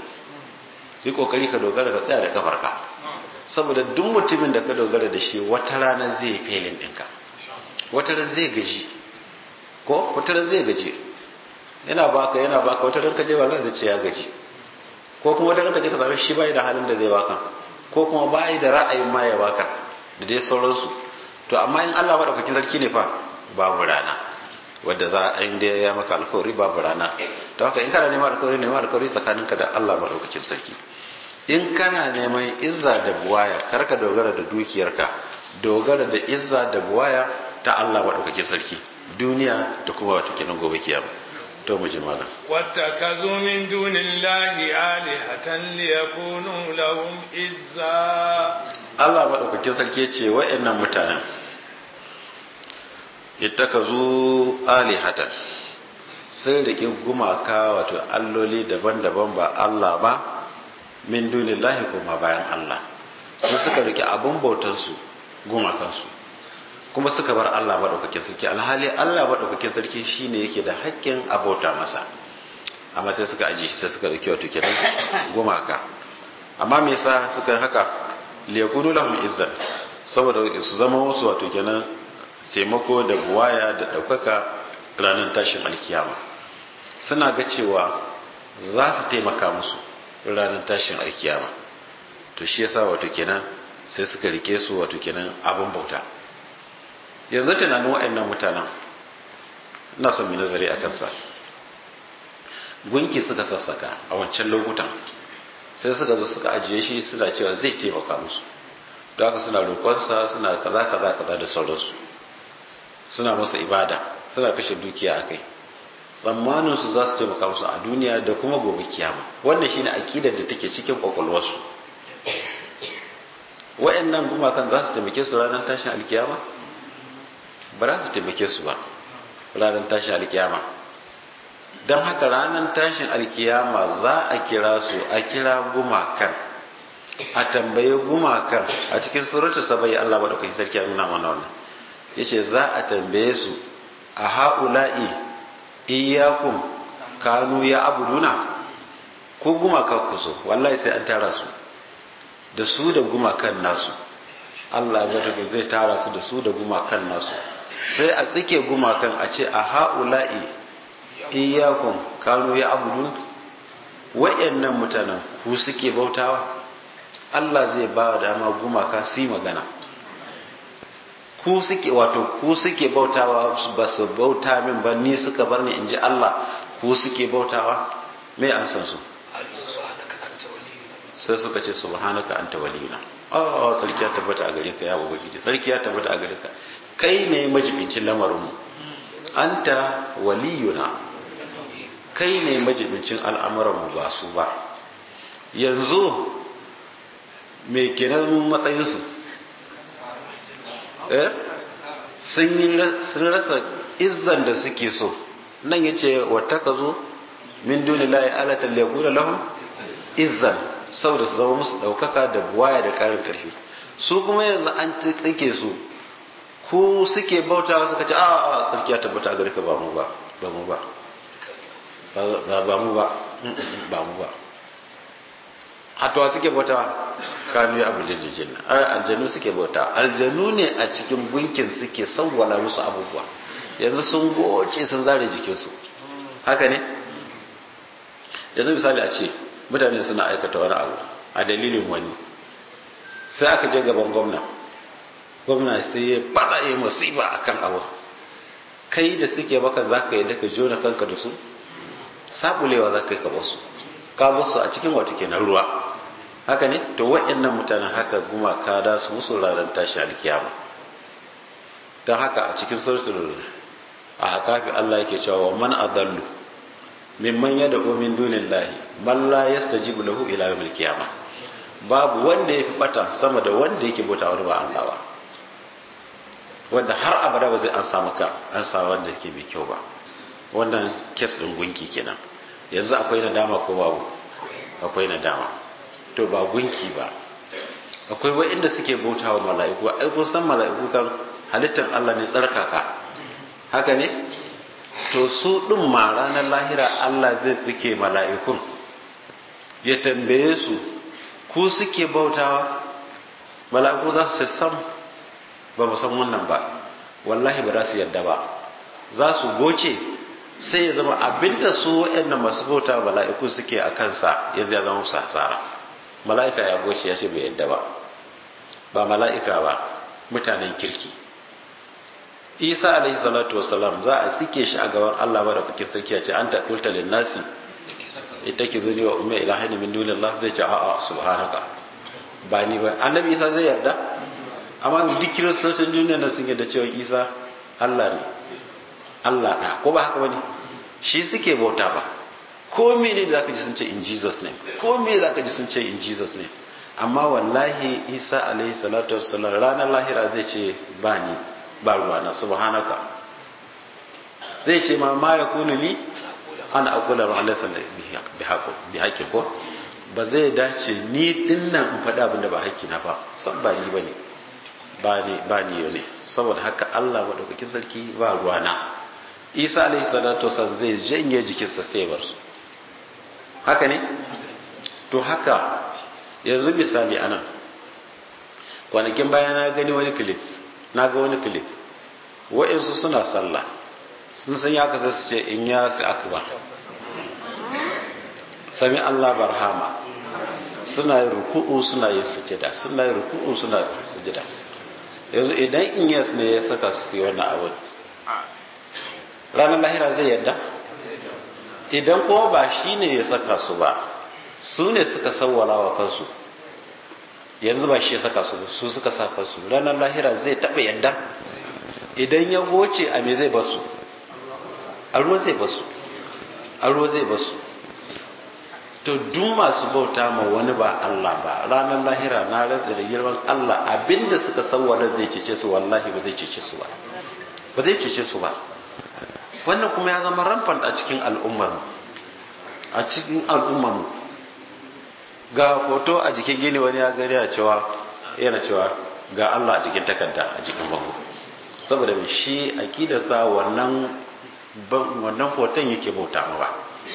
yi kokari ka dogara ka tsaya da kafarka saboda duk mutumin da ka dogara da shi wata rana zai felin ɗinka wata rana zai gaji ko wata rana zai gaji yana baka yana baka wata rana ka je wallahi zai ce ya gaji ko kuma wata rana ka je ka same shi bai da halin da zai baka ko kuma bai da ra'ayin ma ya baka da dai sauransu to amma in Allah madaukakin sarki ne fa babu rana wadda za a inda ya maka alkawari babu rana to haka in kana neman alkawari neman alkawari tsakaninka da Allah madaukakin sarki in kana neman izza da buwaya kar ka dogara da dukiyarka dogara da izza da buwaya ta Allah madaukakin sarki duniya da kuma wato kenan gobe kiyama to mu ji malam واتخذوا من دون الله آلهة ليكونوا لهم إزا Allah madaukakin sarki ya ce wa'annan mutanen ittakazu alihatan sun rike gumaka wato alloli daban-daban ba Allah ba min dunillahi kuma bayan Allah su suka rike abun bautansu gumakansu kuma suka bar Allah maɗaukakin sarki alhali Allah maɗaukakin sarki shine yake da haƙƙin abauta masa amma sai suka aji sai suka rike wato kenan gumaka amma me yasa suka haka liyakunu lahum izzan saboda su zama wasu wato kenan taimako da buwaya da ɗaukaka ranar tashin alkiyama suna ga cewa za su taimaka musu ranar tashin alkiyama to shi yasa wato kenan sai suka rike su wato kenan abin bauta yanzu tunanin waɗannan mutanen ina son mai nazari a kansa gunki suka sassaka a wancan lokutan sai suka zo suka ajiye shi suna cewa zai taimaka musu don haka suna roƙonsa suna kaza kaza kaza da sauransu suna masa ibada suna kashe dukiya a kai tsammanin su za su taimaka musu a duniya da kuma gobe kiyama wannan shine akidar da take cikin kwakwalwarsu wa'annan gumakan za su taimake su ranar tashin alkiyama ba za su taimake su ba ranar tashin alkiyama don haka ranar tashin alkiyama za a kira su a kira gumakan a tambaye gumakan a cikin surutu sabai Allah ba da kai sarki a nuna mana wannan yace za a tambaye su a ha'ula'i iyyakum kanu ya abuduna ko gumaka ku so wallahi sai an tara su da su da gumakan nasu Allah ya tafi zai tara su da su da gumakan nasu sai a tsike gumakan a ce a ha'ula'i iyyakum kanu ya abudun wa'annan mutanen ku suke bautawa Allah zai ba dama gumaka su yi magana ku suke wato ku suke bautawa ba su bauta min ba ni suka bar ni in ji Allah ku suke bautawa me an san su sai suka ce subhanaka anta waliyuna oh sarki ya tabbata a gare ka ya ubangiji sarki ya tabbata a gare ka kai ne majibincin lamarin mu anta waliyuna kai ne majibincin al'amuran mu ba su ba yanzu me kenan matsayin su eh sun rasa izzan da suke so nan yace wattakazu min dunillahi alatan liyakuna lahum izzan saboda su zama musu daukaka da buwaya da karin karfi su kuma yanzu an tsike su ku suke bautawa suka ce a sarki ya tabbata a gare ka ba mu ba ba mu ba ba mu ba ba mu ba hatuwa suke bautawa kanu ya abu jajjajin aljanu suke bauta aljanu ne a cikin gunkin suke sauwala musu abubuwa yanzu sun goce sun zare jikinsu haka ne yanzu misali a ce mutane suna aikata wani abu a dalilin wani sai aka je gaban gwamna gwamna sai ya fada yi musiba a kan abu kai da suke baka za ka yi daga jona kanka da su sabulewa za ka yi ka basu ka basu a cikin wata kenan ruwa haka ne to waɗannan mutanen haka gumaka da su musu ranar tashi alkiyama don haka a cikin suratul a hakafi Allah yake cewa man adallu mimman yada min dunillahi man la yastajibu lahu ila yawmil qiyamah babu wanda yafi bata sama da wanda yake bauta wani ba Allah ba wanda har abada ba zai an samu ka an sa wanda yake mai kyau ba wannan kes din gunki kenan yanzu akwai nadama ko babu akwai nadama to ba gunki ba akwai wa'inda suke bautawa mala'iku ai kun san mala'iku kan halittar Allah ne tsarkaka haka ne to su ɗin ma ranar lahira Allah zai tsike mala'ikun ya tambaye su ku suke bautawa mala'iku za su sam ba mu san wannan ba wallahi ba za su yadda ba za su goce sai ya zama abinda su waɗanda masu bauta mala'iku suke a kansa ya zai zama musu hasara mala'ika ya goce ya ce bai yadda ba ba mala'ika ba mutanen kirki isa alaihi salatu wasalam za a sike shi a gaban allah ba da kuke sarki a ce an taɗulta linnasi ita ki zuni wa umar ilahani min dunillah zai ce a'a subhanaka ba ni ba annabi isa zai yarda amma duk kiristocin duniya na sun yarda cewa isa allah ne allah ɗa ko ba haka ba ne shi suke bauta ba ko mene da zaka ji sun ce in jesus name ko me zaka ji sun ce in jesus name amma wallahi isa alaihi salatu wassalam ranar lahira zai ce ba ni ba ruwana subhanaka zai ce ma ma ya kunu li an aqula ma laysa bi haqqi bi haqqi ko ba zai dace ni dinnan in faɗa abin da ba haƙƙi na ba san ba ni bane ba ni ba ni ne saboda haka Allah madaukakin sarki ba ruwana Isa alaihi salatu wassalam zai janye jikinsa sai bar su haka ne to haka yanzu misali anan kwanakin baya na gani wani clip na ga wani clip wa'insu suna sallah sun san ya kasa su ce in ya su akbar sami Allah barhama suna yin ruku'u suna yin sujada suna yin ruku'u suna yin sujada yanzu idan in yas ne ya saka su yi wannan abu ranar lahira zai yadda idan kuma ba shi ne ya saka su ba su ne suka sawwala wa kansu yanzu ba shi ya saka su su suka saka su ranar lahira zai taɓa yadda idan ya goce a me zai basu a ruwa zai basu a ruwa zai basu to duk masu bauta ma wani ba Allah ba ranar lahira na rantsa da girman Allah abinda suka sawwala zai cece su wallahi ba zai cece su ba ba zai cece su ba wannan kuma ya zama rampant a cikin al'ummar a cikin al'ummar ga hoto a jikin gini wani ya gari a cewa yana cewa ga Allah a jikin takarda a jikin bango saboda mai shi akidarsa wannan wannan hoton yake bauta ma ba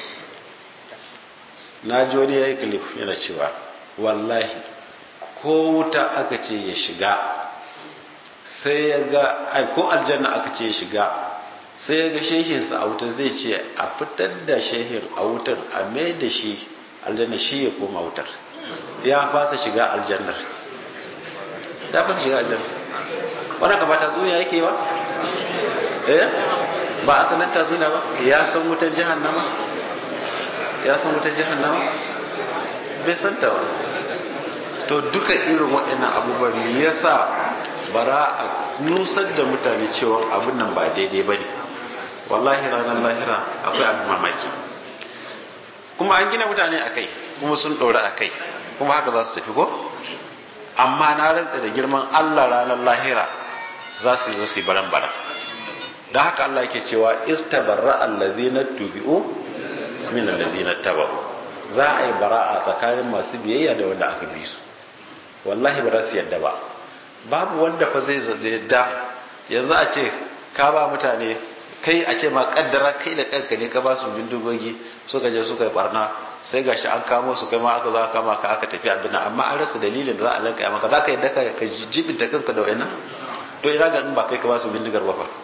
na ji wani ya yi clip yana cewa wallahi ko wuta aka ce ya shiga sai ya ga ai ko aljanna aka ce ya shiga sai ya ga shehinsa a wutar zai ce a fitar da shehin a wutar a mai da shi aljanna shi ya koma wutar ya fasa shiga aljannar ya fasa shiga aljannar wani ka ba ta tsuniya yake ba eh ba a sanar ta tsuniya ba ya san wutar jahannama ya san wutar jahannama bai san ta ba to duka irin waɗannan abubuwan me yasa bara a nusar da mutane cewa abin nan ba daidai ba ne wallahi ranar lahira akwai abin mamaki kuma an gina mutane a kai kuma sun ɗora a kai kuma haka za su tafi ko amma na rantsa da girman allah ranar lahira za su zo su yi baran bara da haka allah yake cewa istabarra allazina tubi'u min allazina tabau za a yi bara'a tsakanin masu biyayya da wanda aka bi su wallahi ba za su yadda ba babu wanda fa zai yadda yanzu a ce ka ba mutane kai a ce ma kaddara kai da kanka ne ka ba su bindigogi suka je suka yi barna sai gashi an kamo su kai ma aka zo aka kama ka aka tafi abin amma an rasa dalilin da za a lanka maka za ka yadda ka ka jibinta kanka da wayannan to ina ga in ba kai ka ba su bindigar ba fa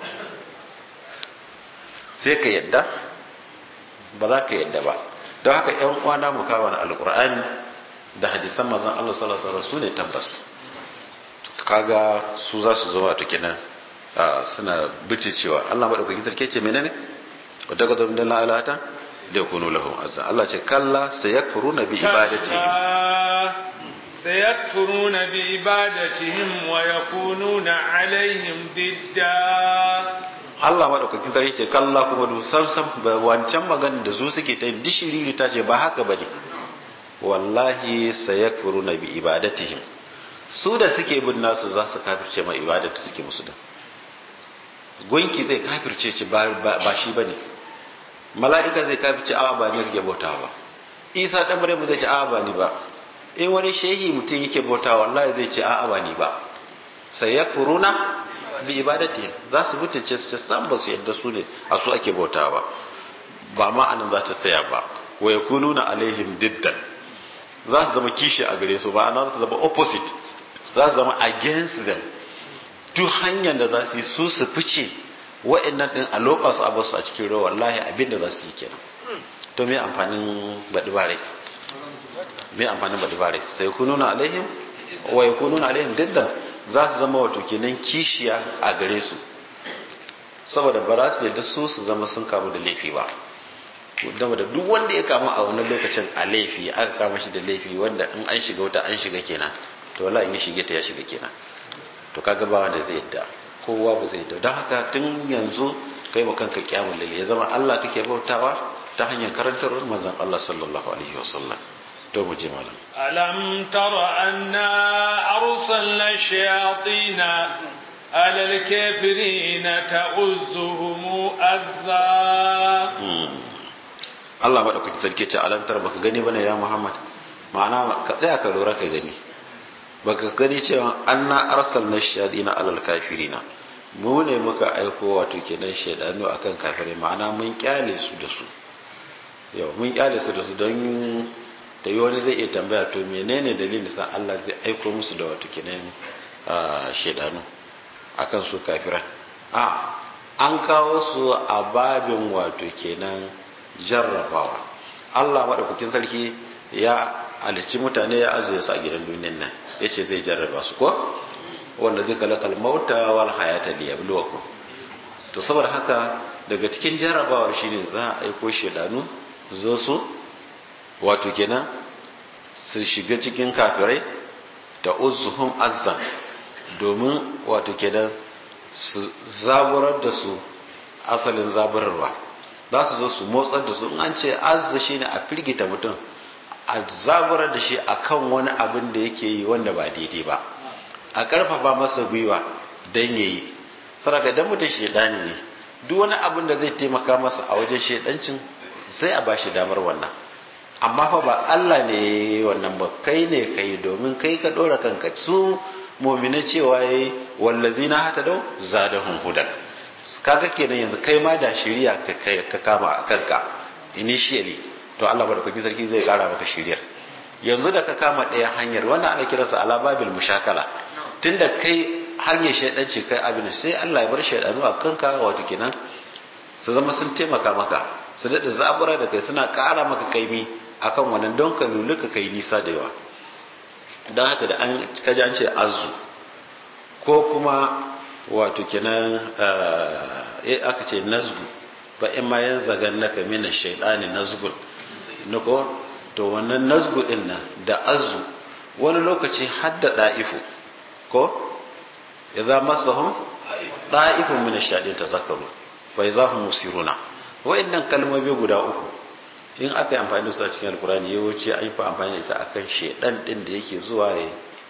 sai ka yadda ba za ka yadda ba don haka yan uwana mu kawo alqur'ani da hadisan manzon Allah sallallahu alaihi wasallam su ne tabbas kaga su za su zama to kenan suna bice cewa Allah madaukakin sarki ce menene wa daga da min alata da yakunu lahum azza Allah ce kalla sayakfuruna bi ibadatihim sayakfuruna bi ibadatihim wa yakununa alaihim didda Allah madaukakin sarki ce kalla kuma du sam sam wancan magana da su suke ta dishiriri ta ce ba haka bane wallahi sayakfuruna bi ibadatihim su da suke bin nasu za su kafirce mai ibada da suke musu da gunki zai kafirce ci ba shi ba ne mala'ika zai kafirce awa ba ne rage bauta ba isa ɗan maryam zai ce awa ba ni ba in wani shehi mutum yake bauta wallahi zai ce awa ba ni ba sai ya kuruna bi ibadati za su mutunce su ce san ba su yadda su ne a su ake bauta ba ba ma anan za ta tsaya ba wa yakununa alaihim diddan za su zama kishi a gare su ba ana za su zama opposite za su zama against them duk hanyar da za su yi su su fice wa'annan din a lokaci a basu a cikin ruwa wallahi abin da za su yi kenan to me amfanin baɗi bare me amfanin baɗi bare sai ku nuna alaihim wa ku nuna alaihim diddan za su zama wato kenan kishiya a gare su saboda ba za su yadda su su zama sun kamu da laifi ba dama da duk wanda ya kama a wannan lokacin a laifi aka kama shi da laifi wanda in an shiga wuta an shiga kenan to wala in ya shige ta ya shiga kenan to kaga ba wanda zai yadda kowa ba zai yadda don haka tun yanzu kai ma kanka kyamun lalle ya zama Allah kake bautawa ta hanyar karantarwar manzon Allah sallallahu alaihi wasallam to mu je malam alam tara anna arsalna shayatin على الكافرين تعزهم أذى Allah maɗaukaki sarki ce alantar baka gani bane ya Muhammad ma'ana ka tsaya ka lura ka gani baka gani cewa anna arsalna shayadina alal kafirina mu ne muka aiko wato kenan shaidanu akan kafirai ma'ana mun kyale su da su yau mun kyale su da su don ta yi wani zai iya tambaya to menene dalilin sa Allah zai aiko musu da wato kenan shaidanu akan su kafiran a an kawo su a babin wato kenan jarrabawa Allah maɗaukakin sarki ya halicci mutane ya azuye su a gidan duniyan nan ya ce zai jarraba su ko wanda zai kalakal mauta wal hayata liyabluwakum to saboda haka daga cikin jarrabawar shine za a aiko shedanu zo su wato kenan su shiga cikin kafirai da uzuhum azzan domin wato kenan su zaburar da su asalin zaburarwa za su zo su motsar da su in an ce azza shi ne a firgita mutum a zaburar da shi a kan wani abin da yake yi wanda ba daidai ba a karfafa masa gwiwa don ya yi saraka idan mutum shaidani ne duk wani abin da zai taimaka masa a wajen shaidancin sai a ba shi damar wannan amma fa ba Allah ne wannan ba kai ne kai domin kai ka dora kanka su mu'mina cewa yayi wallazina hatadau zadahum hudan kaga kenan yanzu kai ma da shiriya ka kama a kanka initially to Allah madaukakin sarki zai kara maka shiriyar yanzu da ka kama ɗaya hanyar wannan ana kiransa ala babil mushakala tunda kai hanyar shaidanci kai abin sai Allah ya bar shaidanu a kanka wato kenan su zama sun taimaka maka su daɗa zabura da kai suna ƙara maka kaimi akan wannan don ka luluka kai nisa da yawa don haka da an kaji an ce azu ko kuma wato kenan aka ce nazgu ba in ma yan zagan naka mina shaidani nazgun na ko to wannan nazgu din nan da azu wani lokaci hadda da'ifu ko idza masahum da'ifun min ash-shayatin tazakkaru fa idza hum musiruna wa'annan kalmomi guda uku in aka yi amfani da su a cikin alkurani yawanci an yi fa amfani da ita akan shedan din da yake zuwa ya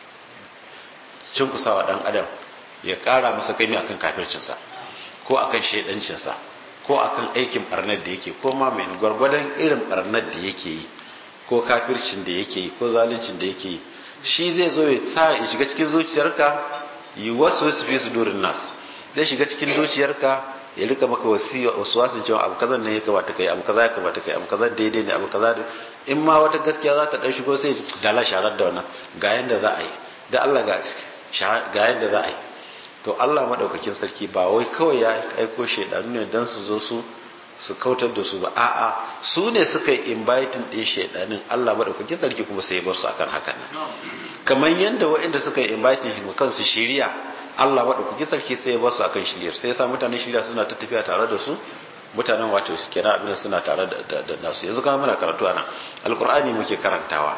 cinkusawa dan adam ya kara masa kaimi akan kafircinsa ko akan shedancinsa ko akan aikin barnar da yake ko ma mai gwargwadon irin barnar da yake yi ko kafircin da yake yi ko zaluncin da yake yi shi zai zo ya sa ya shiga cikin zuciyarka yi wasu wasu fi su durin nas zai shiga cikin zuciyarka ya rika maka wasiya wasu wasu cewa abu kazan ne ya kamata kai abu kaza ya kamata kai abu kaza daidai ne abu kaza in ma wata gaskiya za ta dan shigo sai dala sharar da wannan ga yanda za a yi da Allah ga ga yanda za a yi to Allah madaukakin sarki ba wai kawai ya aiko shaidanu ne dan su zo su su kautar da su ba a'a su ne suka yi inviting din shaidanin Allah madaukakin sarki kuma sai ya bar su akan hakan nan kamar yanda waɗanda suka yi inviting shi kansu shiriya Allah madaukakin sarki sai ya bar su akan shiriyar sai ya sa mutanen shiriya suna ta tafiya tare da su mutanen wato su kira abin suna tare da nasu yanzu kuma muna karatu ana alkur'ani muke karantawa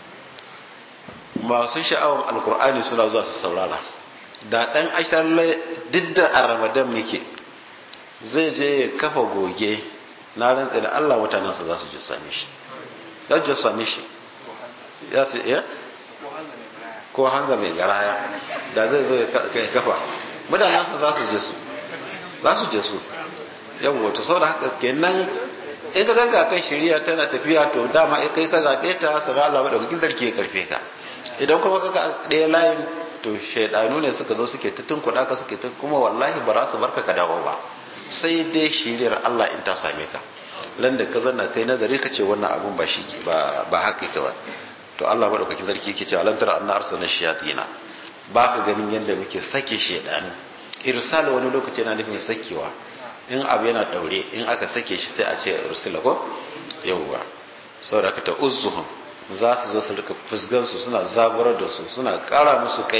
masu sha'awar alkur'ani suna zuwa su saurara da dan ashar duk da a ramadan muke zai je ya kafa goge na rantsa da Allah mutanensa za su ji same shi za su ji same shi ya su iya ko hanza mai garaya da zai zo ya kafa mutanensa za su je su za su je su yawon to saboda haka kenan in ka ganga kan shari'a tana tafiya to dama kai ka zaɓe ta sana Allah da kukin zarki ya karfe ka idan kuma ka ga ɗaya layin to shaidanu ne suka zo suke ta tunkuɗa ka suke tun kuma wallahi ba za su barka ka dawo ba sai dai shiriyar Allah in ta same ka lan da ka zanna kai nazari ka ce wannan abun ba shi ba ba haka yake ba to Allah madaukakin sarki yake cewa lan tara anna arsalna shayatina ba ka ganin yadda muke sake shaidanu irsal wani lokaci yana nufin sakewa in abu yana daure in aka sake shi sai a ce rusula ko yawwa saboda ka ta uzzuhum za su zo su rika fusgan su suna zaburar da su suna kara musu kaimi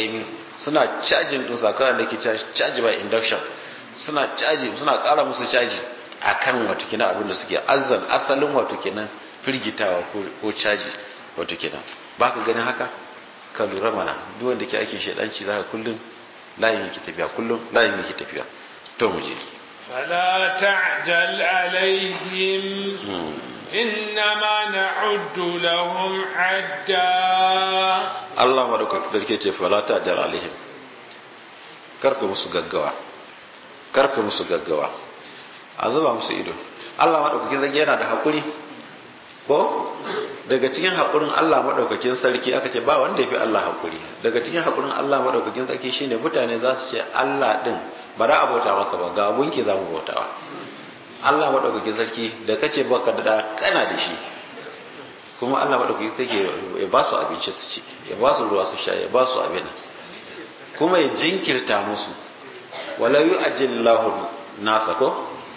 suna cajin ɗin sakawa da ke caji by induction suna caji suna ƙara musu caji a kan wato kenan abin da suke azan asalin wato kenan firgitawa ko caji wato kenan ba ka ganin haka ka lura mana duk wanda ke aikin shaidanci za ka kullum layin yake tafiya kullum layin yake tafiya to mu je فلا تعجل عليهم إنما نعد لهم عدا Allah madaukaki sarki ce fala ta jar alaihim karka musu gaggawa karka musu gaggawa a zuba musu ido Allah madaukakin sarki yana da hakuri ko daga cikin hakurin Allah madaukakin sarki aka ce ba wanda yafi Allah hakuri daga cikin hakurin Allah madaukakin sarki shine mutane za su ce Allah din ba za a bauta maka ba ga gunki za mu bautawa Allah madaukakin sarki da kace baka da kana da shi kuma Allah maɗaukaki take ya ba su abinci su ci ya ba su ruwa su sha ya ba su abin kuma ya jinkirta musu wala yu ajillahu nasa ko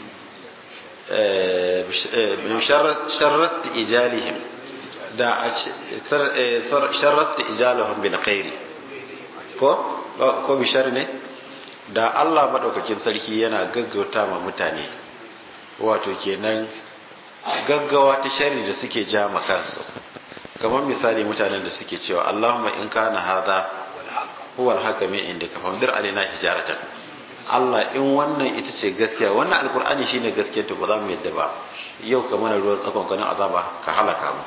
sharrast ijalihim da sharrast ijalahum bil khairi ko ko bi ne da Allah maɗaukakin sarki yana gaggauta ma mutane wato kenan gaggawa ta shari da suke ja kansu kamar misali mutanen da suke cewa Allahumma in kana hadha huwa al-haqqa min indika famdir alaina hijaratan Allah in wannan ita ce gaskiya wannan alkur'ani shine gaskiya to ba za mu yadda ba yau ka mana ruwan tsakon kanin azaba ka halaka mu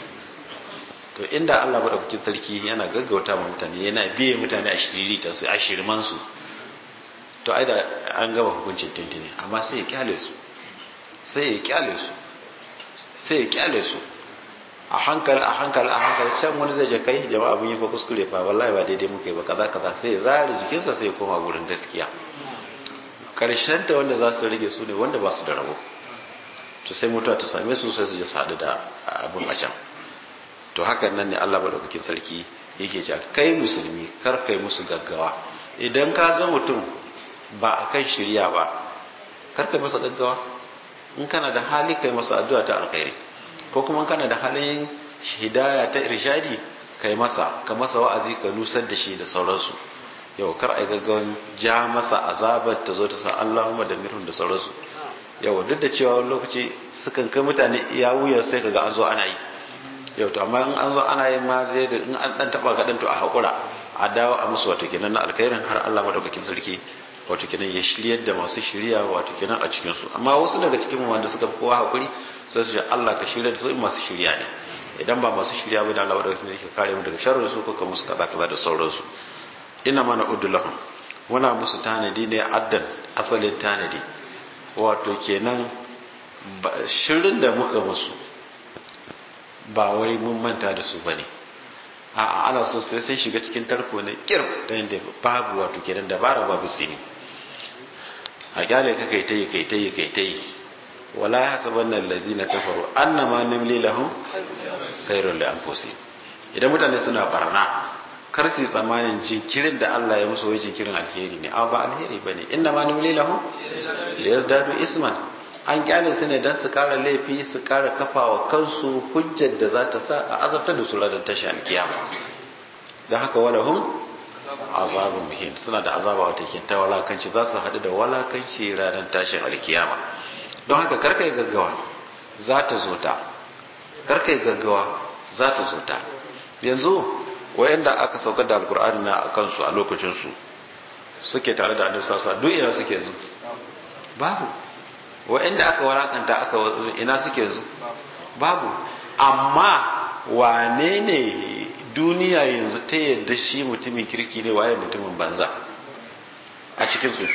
to inda Allah madaukakin sarki yana gaggauta ma mutane yana biye mutane a shiriri ta su a shirman su to ai da an gaba hukuncin tuntuni amma sai ya kyale su sai ya kyale su sai ya kyale su a hankali a hankali a hankali can wani zai je kai jama'a abin yi fa kuskure fa wallahi ba daidai muka yi ba kaza kaza sai ya zare jikinsa sai ya koma gurin gaskiya karshen ta wanda za su rage su ne wanda ba su da rabo to sai mutuwa ta same su sai su je sadu da abin a can to hakan nan ne Allah madaukakin sarki yake cewa kai musulmi kar kai musu gaggawa idan ka ga mutum ba a kan shirya ba kar kai masa gaggawa in kana da hali kai masa addu'a ta alkhairi ko kuma kana da halin hidaya ta irshadi kai masa ka masa wa'azi ka nusar da shi da sauransu yau kar ai gaggawan ja masa azabar ta zo ta sa Allahumma da mirhun da sauransu yau duk da cewa wani lokaci sukan kai mutane iya wuyar sai kaga an zo ana yi yau to amma in an zo ana yi ma dai da in an dan taba gadan to a hakura a dawo a musu wato kenan na alkhairin har Allah madaukakin sarki wato kenan ya shiryar da masu shirya wato kenan a cikin su amma wasu daga cikin wanda suka fi kowa hakuri sai su ce Allah ka shirya da su masu shirya ne idan ba masu shirya ba da Allah wadda yake kare mu daga sharrin su ko ka musu kaza kaza da sauransu ina mana uddu lahum muna musu tanadi ne addan asalin tanadi wato kenan shirin da muka musu ba wai mun manta da su bane a'a ana so sai sai shiga cikin tarko ne kir da yanda babu wato kenan dabara babu sini a kyale ka kai ta yi kai ta yi kai ta yi wala ya hasaban nan lazina kafaru annama nimli lahum khairul li anfusihim idan mutane suna barna kar su tsammanin jinkirin da Allah ya musu wai jinkirin alheri ne amma ba alheri bane inna ma nimli lahum liyazdadu isman an kyale su ne dan su kara laifi su kara kafawa kansu hujjar da za ta sa a azabtar da su ranar tashi alkiyama da haka walahum azabun muhim suna da azaba wata ke ta walakanci za su haɗu da walakanci ranar tashin alkiyama don haka karkai gaggawa za ta zo ta karkai gaggawa za ta zo ta yanzu wayanda aka saukar da alkur'ani na a kansu a lokacinsu suke tare da annabi sassa duk ina suke zu babu wayanda aka walakanta aka ina suke zu babu amma wane ne duniya yanzu ta yadda shi mutumin kirki ne waye mutumin banza a cikin su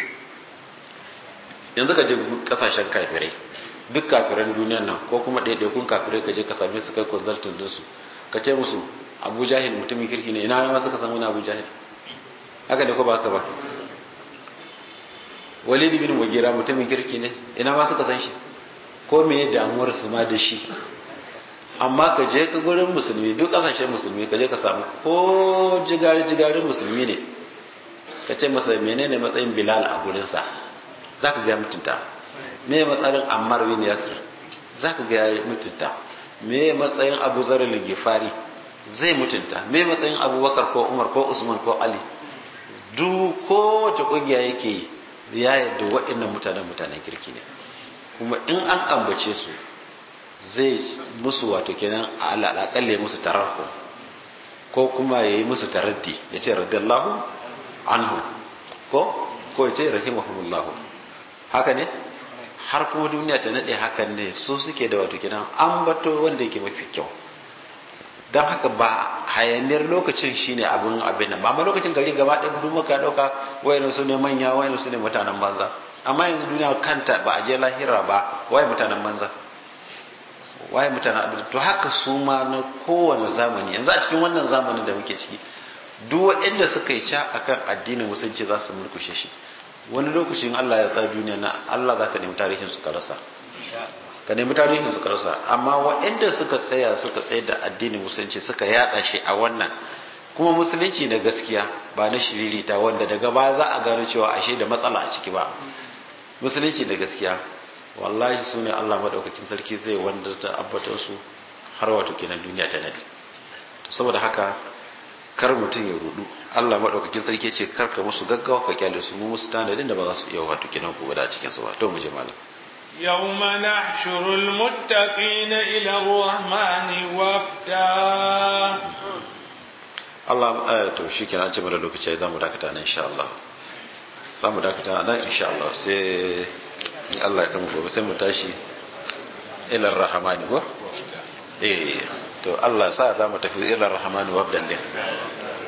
yanzu ka je kasashen kafirai duk kafiran duniyan nan ko kuma ɗaiɗaikun kafirai ka je ka same su kai consultant din su ka ce musu abu jahil mutumin kirki ne ina ma suka samu na abu jahil haka da ko ba haka ba walid bin mugira mutumin kirki ne ina ma suka san shi ko me damuwar su ma da shi amma ka je ka gurin musulmi duk kasashen musulmi ka je ka samu ko jigari jigarin musulmi ne ka ce masa menene matsayin bilal a gurinsa za ka ga mutunta me matsayin ammar bin yasir za ka ga mutunta me matsayin abu zarar gifari zai mutunta me matsayin abubakar ko umar ko usman ko ali duk kowace kungiya yake ya yadda waɗannan mutanen mutanen kirki ne kuma in an ambace su zai musu wato kenan alaƙalle musu tararko ko kuma ya yi musu taraddi ya ce radiyallahu anhu ko ko ya ce rahimahumullahu haka ne har kuma duniya ta nade hakan ne su suke da wato kenan ambato wanda yake mafi kyau don haka ba hayaniyar lokacin shine abin abin nan ba lokacin gari gaba ɗaya duk muka ɗauka wayan su ne manya wayan su ne mutanen banza amma yanzu duniya kanta ba a je lahira ba waye mutanen banza waye mutanen abin to haka su ma na kowane zamani yanzu a cikin wannan zamanin da muke ciki duk waɗanda suka yi ca akan addinin musulunci za su murkushe shi wani lokacin Allah ya tsara duniya na Allah za ka nemi tarihin su ka rasa ka nemi tarihin su ka rasa amma waɗanda suka tsaya suka tsaye da addinin musulunci suka yada shi a wannan kuma musulunci na gaskiya ba na shiririta wanda daga baya za a gano cewa ashe da matsala a ciki ba musulunci da gaskiya wallahi su ne Allah madaukakin sarki zai wanda ta abbatar su har wato kenan duniya ta nadi saboda haka kar mutum ya rudu Allah madaukakin sarki ce kar ka musu gaggawa ka kyale su mu musu tanadin da ba za su iya wato kenan ku da cikin su ba to mu je malam يوم نحشر المتقين إلى الرحمن وفدا Allah eh, to shikenan an ce mana lokaci za mu dakata nan insha Allah za mu dakata nan insha Allah sai Allah ya kama gobe sai mu tashi ilar rahamani ko eh to Allah sa za mu tafi ilar rahamani wabdan din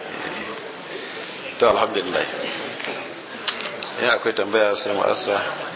to alhamdulillah in akwai tambaya sai mu asa